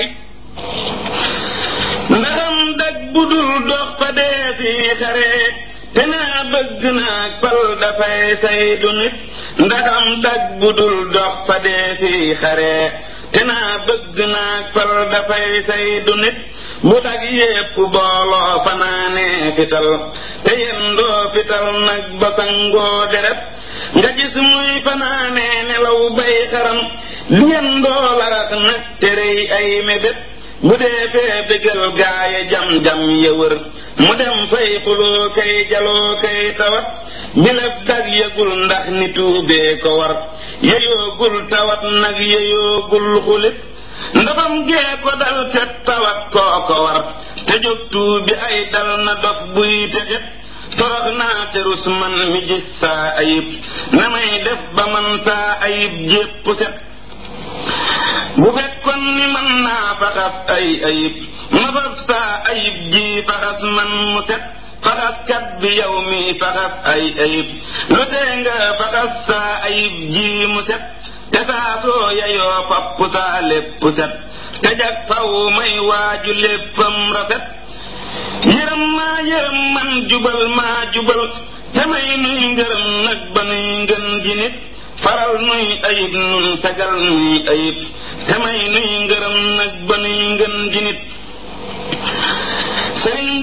ndaxam dag bu dul dox fa dee fi xare te naa bëgg naag pal dafay saydu nit ndaxam dag bu dul dox fa dee fi xare te naa bëgg naag pal dafay saydu nit bu dag yépp booloo fanaanee fital te yendoo fital nag ba sangoo deret nga gis muy fanaanee nelaw bay xaram di yendoo larax nag te rëy ay mébét bu dee fee bégal gaaye jam-jam ya wër mu dem fay xuloo kay jaloo kay tawat bileb dag yëgul ndax ni tuubee ko war yeyoogul tawat nag yeyoogul xulit ndafam gee ko dal te tawat koo ko war te jóg tuubi ay dal na dof buy texit torox naa te rus man mi gis saa ayib na may def ba man saa ayib jépp set bu fekkoon ni man naa faxas ay ayib ma fab saa ayib ji faxas man mu set faxaskat bi yow mi faxas ay ayib lu tee nga faxas saa ayib ji mu set te saa soo yayoo fapp saa lépp set te jag faw may waaju léppam rafet yërëm maa yërëm man jubal maa jubal te may nuy ngërëm nag ba nuy ngën ji nit faral nuy ayib nun fegal nuy ayib te may nuy ngërëm nag ba nuy ngën ji nit sëriñ baa ngi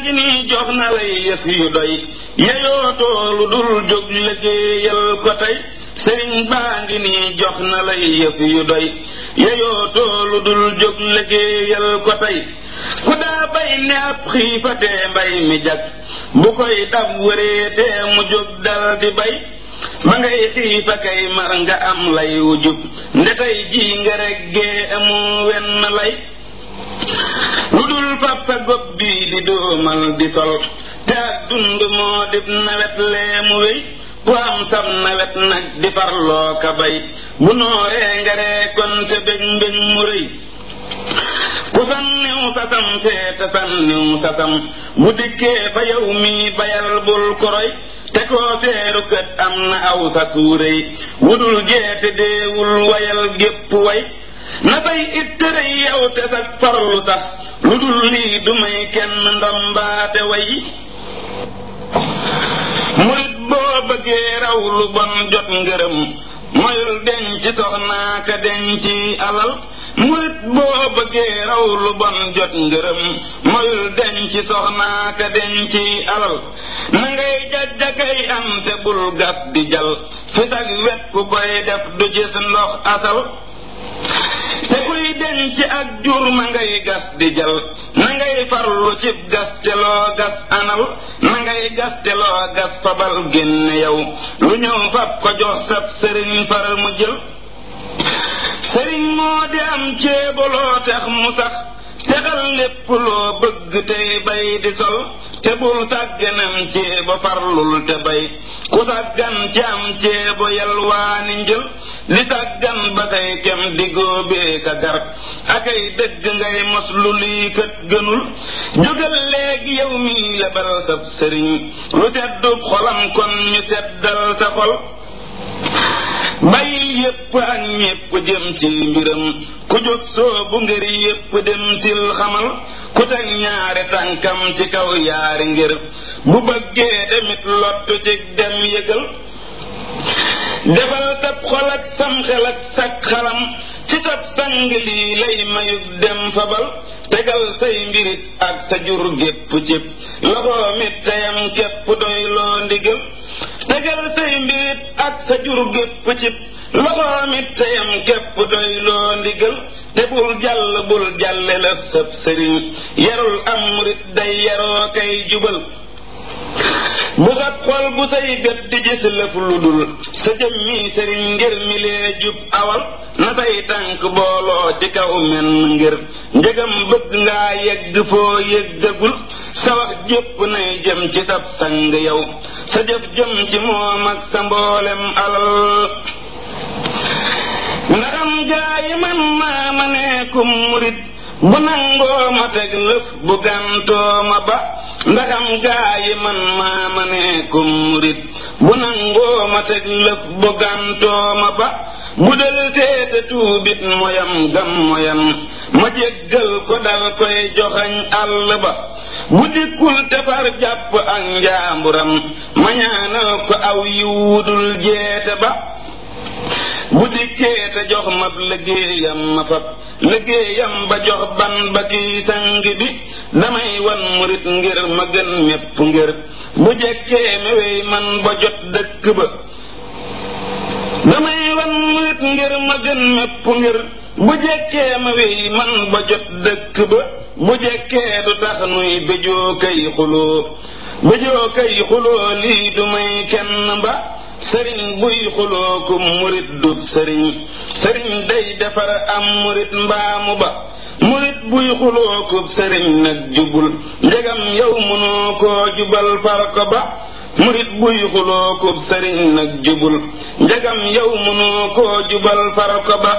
ngi nii jox na lay yëf yu doy yeyootoo lu dul jóg liggéeyal ko tey sëriñ baa ngi nii jox na lay yëf yu doy yeyootoo lu dul jóg liggéeyal ko tey ku daa bay ne ab xiifatee mbay mi jag bu koy dab wëreetee mu jóg dal di bay ba ngay xiifa kay mar nga am lay wujub nde tey jii nga reggee amu wenn lay lu dul fab sa gob bii di doomal di sol te ak dund moo dib nawet lee mu wéy ku am sam nawet nag di farloo ka bay bu nooree nga ree kon te bég mbég mu rëy ku sanniw sasam feete sanniw sasam bu dikkee fa yow mi bayal bul koroy te koo seeru kët am na aw sa suuréy wudul jeete deewul wayal gépp way na bay it tërëy yow te sa farlu sax lu dul lii du may kenn ndombaate way murit boo bëggee raw lu bon jot ngërëm moyul denc soxnaa ka denc alal murit boo bëggee raw lu bon jot ngërëm moyul denc soxnaa ka denc alal na ngay jajjakay am te bul gas di jal fi sag wet ku koy def du gis ndox asal te kuy denc ak jur ma ngay gas di jal na ngay farlu cib gas te loo gas anal na ngay gas te loo gas fabal génne yow lu ñëw fab ko jox sab sëriñ far mu jël sëriñ moo di am ceebaloo tax mu sax texal lépp loo bëgg tey bay di sol te bul sàgganam ceebo farlul te bay ku sàggan ci am ceebo yalwaani njël di sàggan ba say kem di góobee ka gar akay dëgg ngay mos lu lii kët gënul jógal léegi yow mi lebal sab sëriñ lu seddub xolam kon ñu seddal sa xol bàyyil yépp ak ñépp jëm ci mbiram ku jóg soobu ngir yépp dem til xamal ku teg ñaari tànkam ci kaw yaari ngir bu bëggee demit lottu ci dem yëgal defal sab xol ak sam xel ak sak xalam ci sab sang lii lay mayug dem fabal tegal say mbirit ak sa jur gépp cib loxoom it teyam képp doy loo ndigal tegal say mbirit ak sa jur gépp cib loxoom it teyam képp doy loo ndigal te bul jàll bul jàlle la sab sëriñ yarul am murit day yaroo kay jubal bu sab xol bu say gët di gis lëf lu dul sa jëm mi sëriñ ngir mi lee jub awal na say tànk booloo ci kaw men ngir njëgam bëgg ngaa yegg foo yëggagul sa wax jépp nay jëm ci sab sang yow sa jëf jëm ci moom ak sa mboolem alal ndaxam gaa yi man maa ma neekum murit bu nangoo ma teg lëf bu gàntoo ma ba ndaxam gaa yi man maa ma neekum murit bu nangoo ma teg lëf bu gàntoo ma ba bu del seete tuubit moyam gam moyam ma jéggal ko dal koy joxañ àll ba bu dikkul tefar jàpp ak njaamburam ma ñaanal ko aw yiwudul jeete ba bu dikkee te jox ma liggéeyam ma fab liggéeyam ba jox ban ba kii sang bi damay wan murit ngir ma gën mépp ngir bu jekkee ma wey man ba jot dëkk ba damay wan murit ngir ma gën mépp ngir bu jekkee ma wey man ba jot dëkk ba bu jekkee du tax nuy béjoo kay xuloo béjoo kay xuloo lii du may kenn ba sëriñ buy xuloo ku murit du sëriñ sëriñ day defar am murit mbaamu ba murit buy xuloo ku sëriñ nag jubul njegam yow mënoo koo jubal far ko ba murit buy xuloo ku sëriñ nag jubul njegam yow mënoo koo jubal far ko ba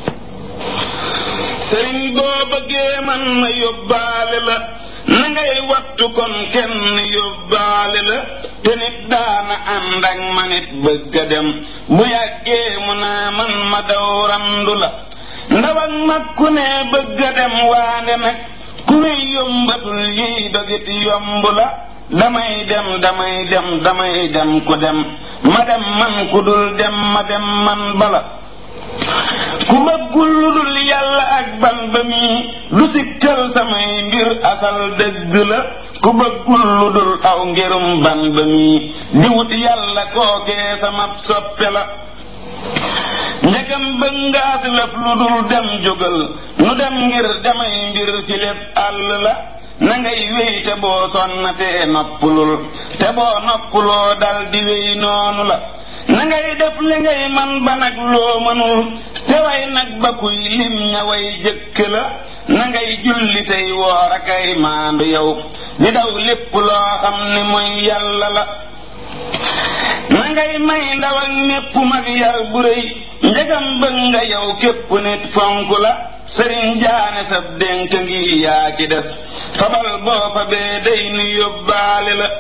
sëriñ boo bëggee man ma yóbbaale la na ngay wattu kon kenn yóbbaale la te nit daana ànd ak ma nit bëgg a dem bu yàggee mu naa man ma daw randu la ndaw ak mag ku ne bëgg a dem waande nag ku ne yombatul yiy dogit yomb la damay dem damay dem damay dem ku dem ma dem man ku dul dem ma dem man bala ku bëggul lu dul yàlla ak ban ba mi du sikkal samay mbir asal dëgg la ku bëggul lu dul aw ngirum ban ba mi di wut yàlla kookee sama soppe la njëgam bëgg ngaas lëf lu dul dem jógal nu dem ngir damay mbir ci lépp àll la na ngay wéy te boo sonnatee noppulul te boo noppuloo dal di wéy noonu la na ngay def li ngay man ba nag loo mënul te way nag ba kuy lim ña way jëkk la na ngay julli tey woor akay maandu yow di daw lépp loo xam ni mooy yàlla la na ngay may ndaw ak népp mag yar bu rëy njëgam bëgg nga yow képp nit fonk la sëriñ jaane sab dénk ngi yaa ci des fabal boo fa bee day nu yóbbaale la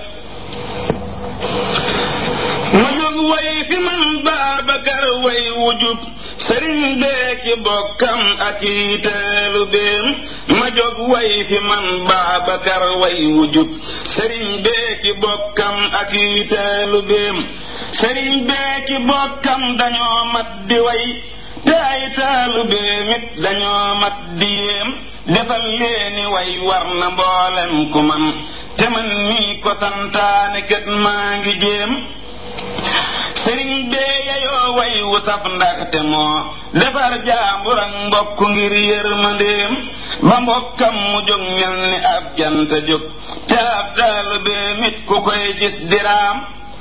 ma jóg way fi man Baabakar way wujub sëriñ bee ki bokkam ak i teelu beem ma jóg way fi man Baabakar way wujub sëriñ bee ki bokkam ak i teelu beem sëriñ bee ki bokkam dañoo mat di way te ay taalu beem it dañoo mat di yéem defal leeni way war na mboolem ku man te man mii ko santaane kat maa ngi jéem sëriñ bee yayoo way wu saf ndaxte moo defar jaambur ak mbokk ngir yërmandeem ba mbokkam mu jóg mel ni ab jant jóg te ab taalu bee mit ku koy gis diraam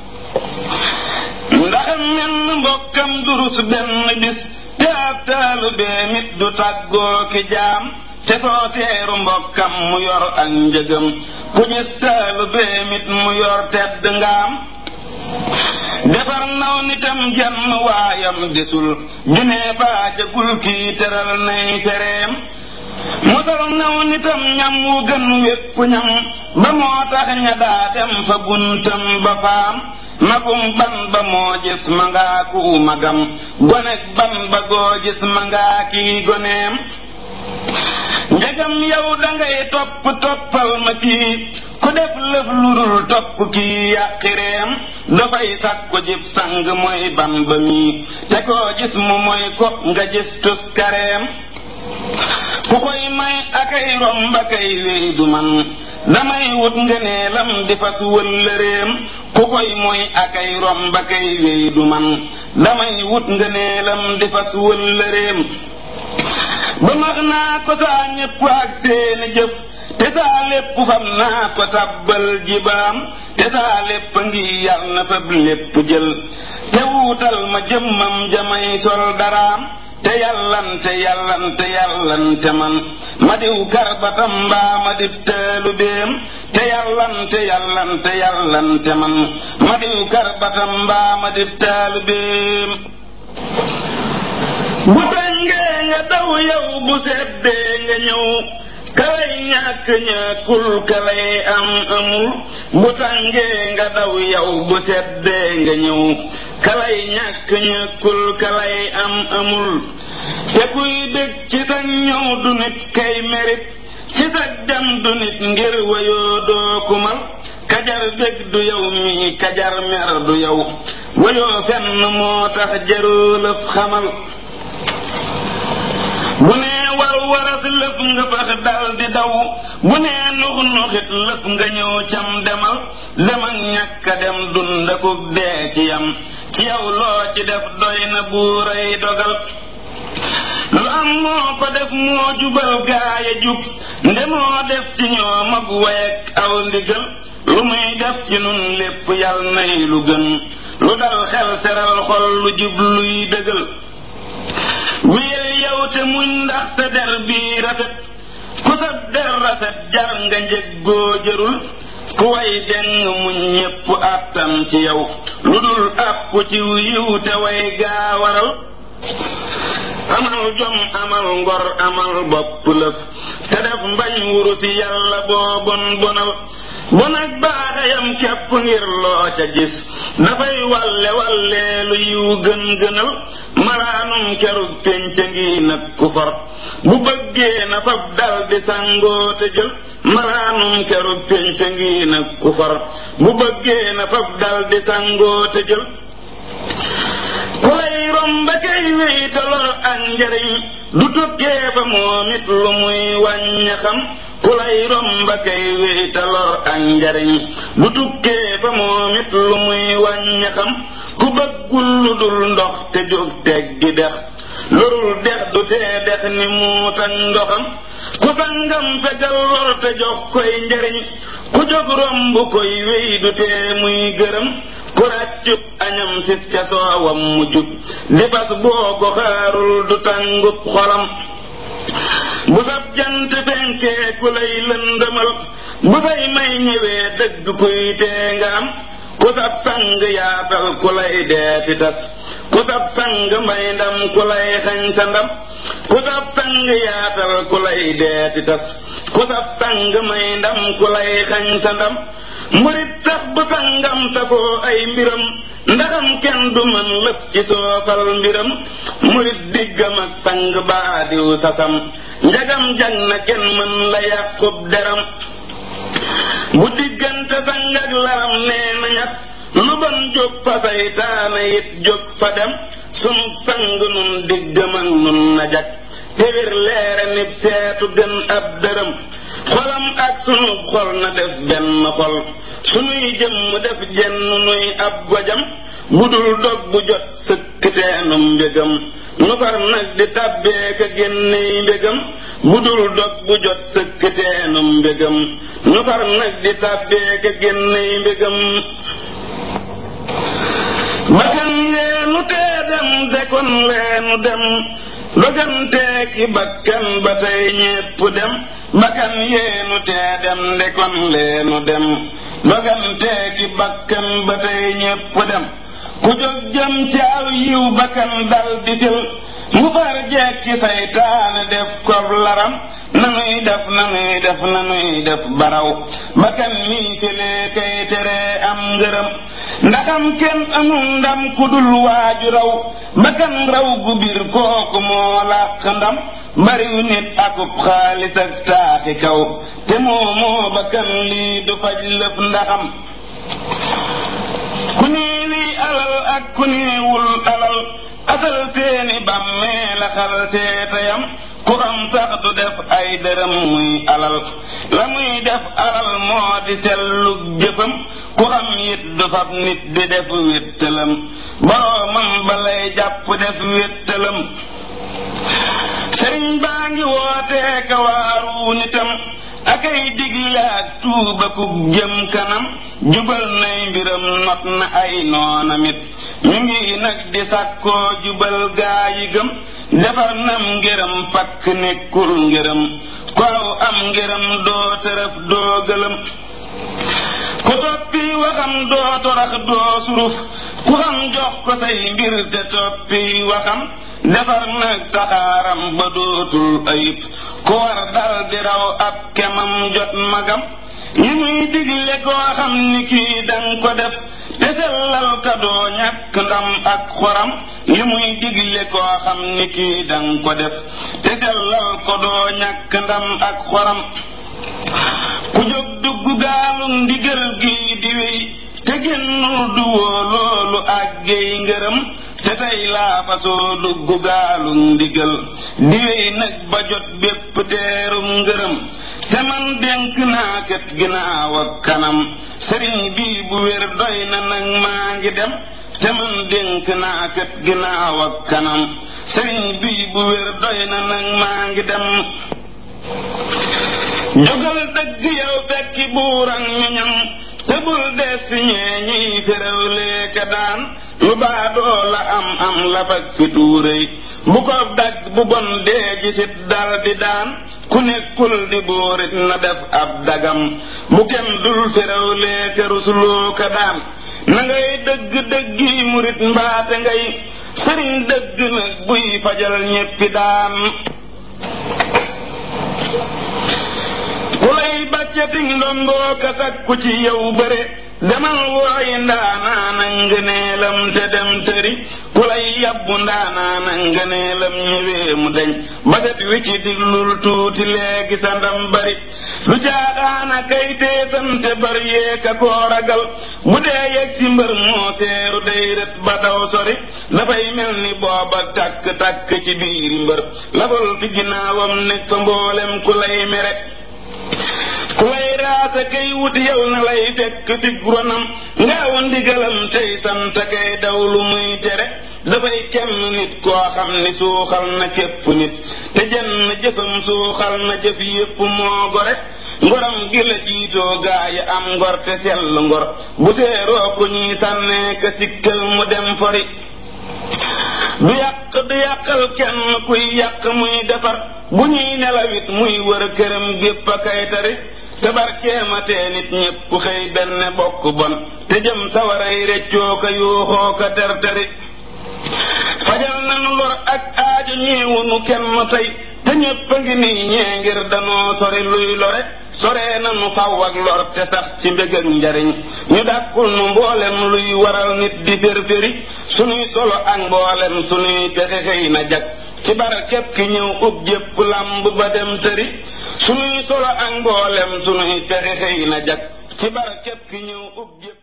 ndax menn mbokkam durus benn bis te ab taalu bee mit du tàggoo ki jaam te soo seeru mbokkam mu yor ak njëgam ku gis taalu bee mit mu yor tedd ngaam defar naw nitam jenn waayam desul junee baajagul kii teral nay fereem musal naw nitam ñam wu gën wépp ñam ba moo tax ña daa dem fa buntam ba faam magum ban ba moo gis ma ngaa ku magam gonek ban ba goo gis ma ngaa kii goneem njagam yow dangay topp toppal ma kii ku def lëf lu dul topp kii yàqireem dafay sàkku jib sang mooy ban ba mii te koo gis mu mooy ko nga gis tus kareem ku koy may akay romb akay wéy du man damay wut ngëneelam di fas wëllëreem ku koy mooy akay romb akay wéy du man damay wut ngëneelam di fas wëllëreem ba max naa ko saa ñépp ak seeni jëf te saa lépp fam naa ko tabbal jibaam te saa lépp ngi yal na fab lépp jël te wuutal ma jëmmam jamay sol daraam te yàllante yàllante yàllante man ma diw karbatam mbaa ma dib teelu beem te yàllante yàllante yàllante man ma diw karbatam mbaa ma dib teelu beem bu tàngee nga daw yow bu seddee nga ñëw kalay ñàkk ñàkkul kalay am amul bu tàngee nga daw yow bu seddee nga ñëw kalay ñàkk ñàkkul kalay am amul te kuy dëgg ci sa ñëw du nit kay merit ci sa dem du nit ngir wayoo doo kumal kajar bég du yow mi kajar mer du yow wayoo fenn moo tax jarulëf xamal bu nee war waras lëf nga fax dal di daw bu nee nux nuxit lëf nga ñëw cam demal dem ak ñàkk a dem dund ko dee ci yam ci yow loo ci def doy na buuray dogal lu am moo ko def moo jubal gaaya jub nde moo def ci ñoom ak wayek aw ndigal lu muy def ci nun lépp yal nay lu gën lu dal xel seral xol lu jub luy dëgal wéyal yow te muñ ndax sa der bii rafet ku sa der rafet jar nga njëg goo jërul ku way deng muñ ñépp àttan ci yow lu dul àpp ci yiw te way gaa waral amal jom amal ngor amal bopp lëf te def mbañ wurusi yàlla boo bon bonal bon ak baaxayam képp ngir loo ca gis dafay walle walleelu yiw gën gënal malaanum kerug pénc ngi nag ku for bu bëggee na fab dal di sangoo te jël malaanum kerug pénc ngi nag ku for bu bëggee na fab dal di sangoo te jël ku lay romba kay wéy te lor ak njariñ du tukkee fa moom it lu muy wàñña xam ku lay romba kay wéy te lor ak njariñ du tukkee fa moom it lu muy wàñña xam ku bëggul lu dul ndox te jóg teg gi dex lorul dex du tee dex ni muut ak ndoxam ku sangam fegal lor te jox koy njariñ ku jóg romb koy wéy du tee muy gërëm ku ràccub añam sit ca soowam mu jub di bas boo ko xaarul du tàngub xolam bu sab jant fenkee ku lay lëndëmal bu say may ñëwee dëgg kuy tee nga am ku sab sang yaatal ku lay deeti tas ku sab sang may ndam ku lay xañ sa ndam ku sab sang yaatal ku lay deeti tas ku sab sang may ndam ku lay xañ sa ndam murit sax bu sangam safoo ay mbiram ndaxam kenn du mën lëf ci soofal mbiram murit diggam ak sang baadiw sasam njagam jag na kenn mën la yàqub deram bu diggante sang ak laram nee na ñax lu bon jóg fa saytaana it jóg fa dem sunu sang nun diggam ak nun na jag tewir leere nib seetu gën ab dërëm xolam ak sunu xol na def benn xol sunuy jëmm def jenn nuy ab gojam bu dul dog bu jot sëkkiteenum mbégam nu far nag di tàbbeeka génney mbégam bu dul dog bu jot sëkkiteenum mbégam nu far nag di tàbbeeka génney mbégam bakkan leenu tee dem dekon leenu dem doganteeki bakkan ba tey ñépp dem bakkan yeenu tee dem ndekon leenu dem doganteeki bakkan ba tey ñépp dem ku jóg jëm ci aw yiw bakkan dal di fil mu far jekki saytaane def kob laram nanuy def nanuy def nanuy def baraw bakkan mii filee kay teree am ngërëm ndaxam kenn amul ndam ku dul waaju raw bakkan raw gu bir kooku moo làq ndam bariw nit akub xaalis ak taaxi kaw te moo moo bakkan lii du faj lëf ndaxam ku nii lii alal ak ku niiwul alal asal seeni bàmmee la xal seetayam ku am sax du def ay dërëm muy alal la muy def alal moo di sellug jëfam ku am it du fab nit di def wéttalam boroomam balay jàpp def wéttalam sëriñ baa ngi wootee ka waaru nitam akay digle ak tuuba ku jëm kanam jubal nay mbiram not na ay noonamit ñu ngi nag di sàkkoo jubal gaa yi gëm defar nam ngërëm pakk nekkul ngërëm ku aw am ngërëm doo tërëf doo gëlëm ku toppi waxam doo torax doo suruf ku xam jox ko say mbir te toppi waxam defar nag saxaaram ba dootul ayib ku war dal di raw ab kemam jot magam yi muy digle koo xam ni kii danga ko def te sellal ka doo ñàkk ndam ak xoram li muy digle koo xam ni kii danga ko def te sellal ko doo ñàkk ndam ak xoram ku jóg dugg gaalu ndigal gi di wéy te génnul du woo loolu àggey ngërëm te tey laa fasoo dugg gaalu ndigal di wéy nag ba jot bépp teerum ngërëm te man dénk naa kat ginnaaw ak kanam sëriñ bii bu wér doy na nag maa ngi dem te man dénk naa kat ginnaaw ak kanam sëriñ bii bu wér doy na nag maa ngi dem jógal dëgg yow fekki buuran ñoñam te bul des fi ñee ñiy féréwlee ka daan lu baadoo la am am la fag fi tuuréy bu ko dagg bu bon dee gisit dal di daan ku nekkul di bóorit na def ab dagam bu kenn dul féréwlee ka rusuloo ka daan na ngay dëgg dëggi murit mbaate ngay sëriñ dëgg nag buy fajal ñéppi daan ku lay bàccating ndomboo ka sakku ci yow bëre demal wooyi ndaanaana ngëneelam te dem tëri ku lay yabbu ndaanaana ngëneelam ñëwee mu deñ baset wi ci diglul tuuti léegi sa ndam bari lu jaaxaana kay teesante bari yeeka koo ragal bu dee yegg ci mbër moo seeru day rët ba daw sori dafay mel ni booba takk takk ci biiri mbër labal fi ginnaawam nekk fa mboolem ku lay mere ku lay raasa kay wuti yow na lay fekk fi ronam ngaaw ndigalam tey sant kay daw lu muy tere dafay kenn nit koo xam ni suuxal na képp nit te jenn jëfam suuxal na jëf yépp moo gore ngoram gi la jiitoo gaa yi am ngor te sell ngor bu seeroo ku ñuy sànnee ka sikkal mu dem fori du yàq du yàqal kenn kuy yàq muy defar bu ñuy nelawit muy wër këram gépp a kay tari te barkeematee nit ñépp xëy benn bokk bon te jëm sawaray reccoo ka yuuxoo ka terteri fajal nanu lor ak aajo ñeewunu kenn tey te ñépp a ngi nii ñee ngir danoo sori luy lore soree nanu faw ak lor te sax ci mbég ak njariñ ñu dàkkul nu mboolem luy waral nit di férféri sunuy solo ak mboolem sunuy pexe xëy na jag ci barkeb ki ñëw ub jépp làmb ba dem tëri sunuy solo ak mboolem sunuy pexe xëy na jag ci barkeb ki ñëw ub jépp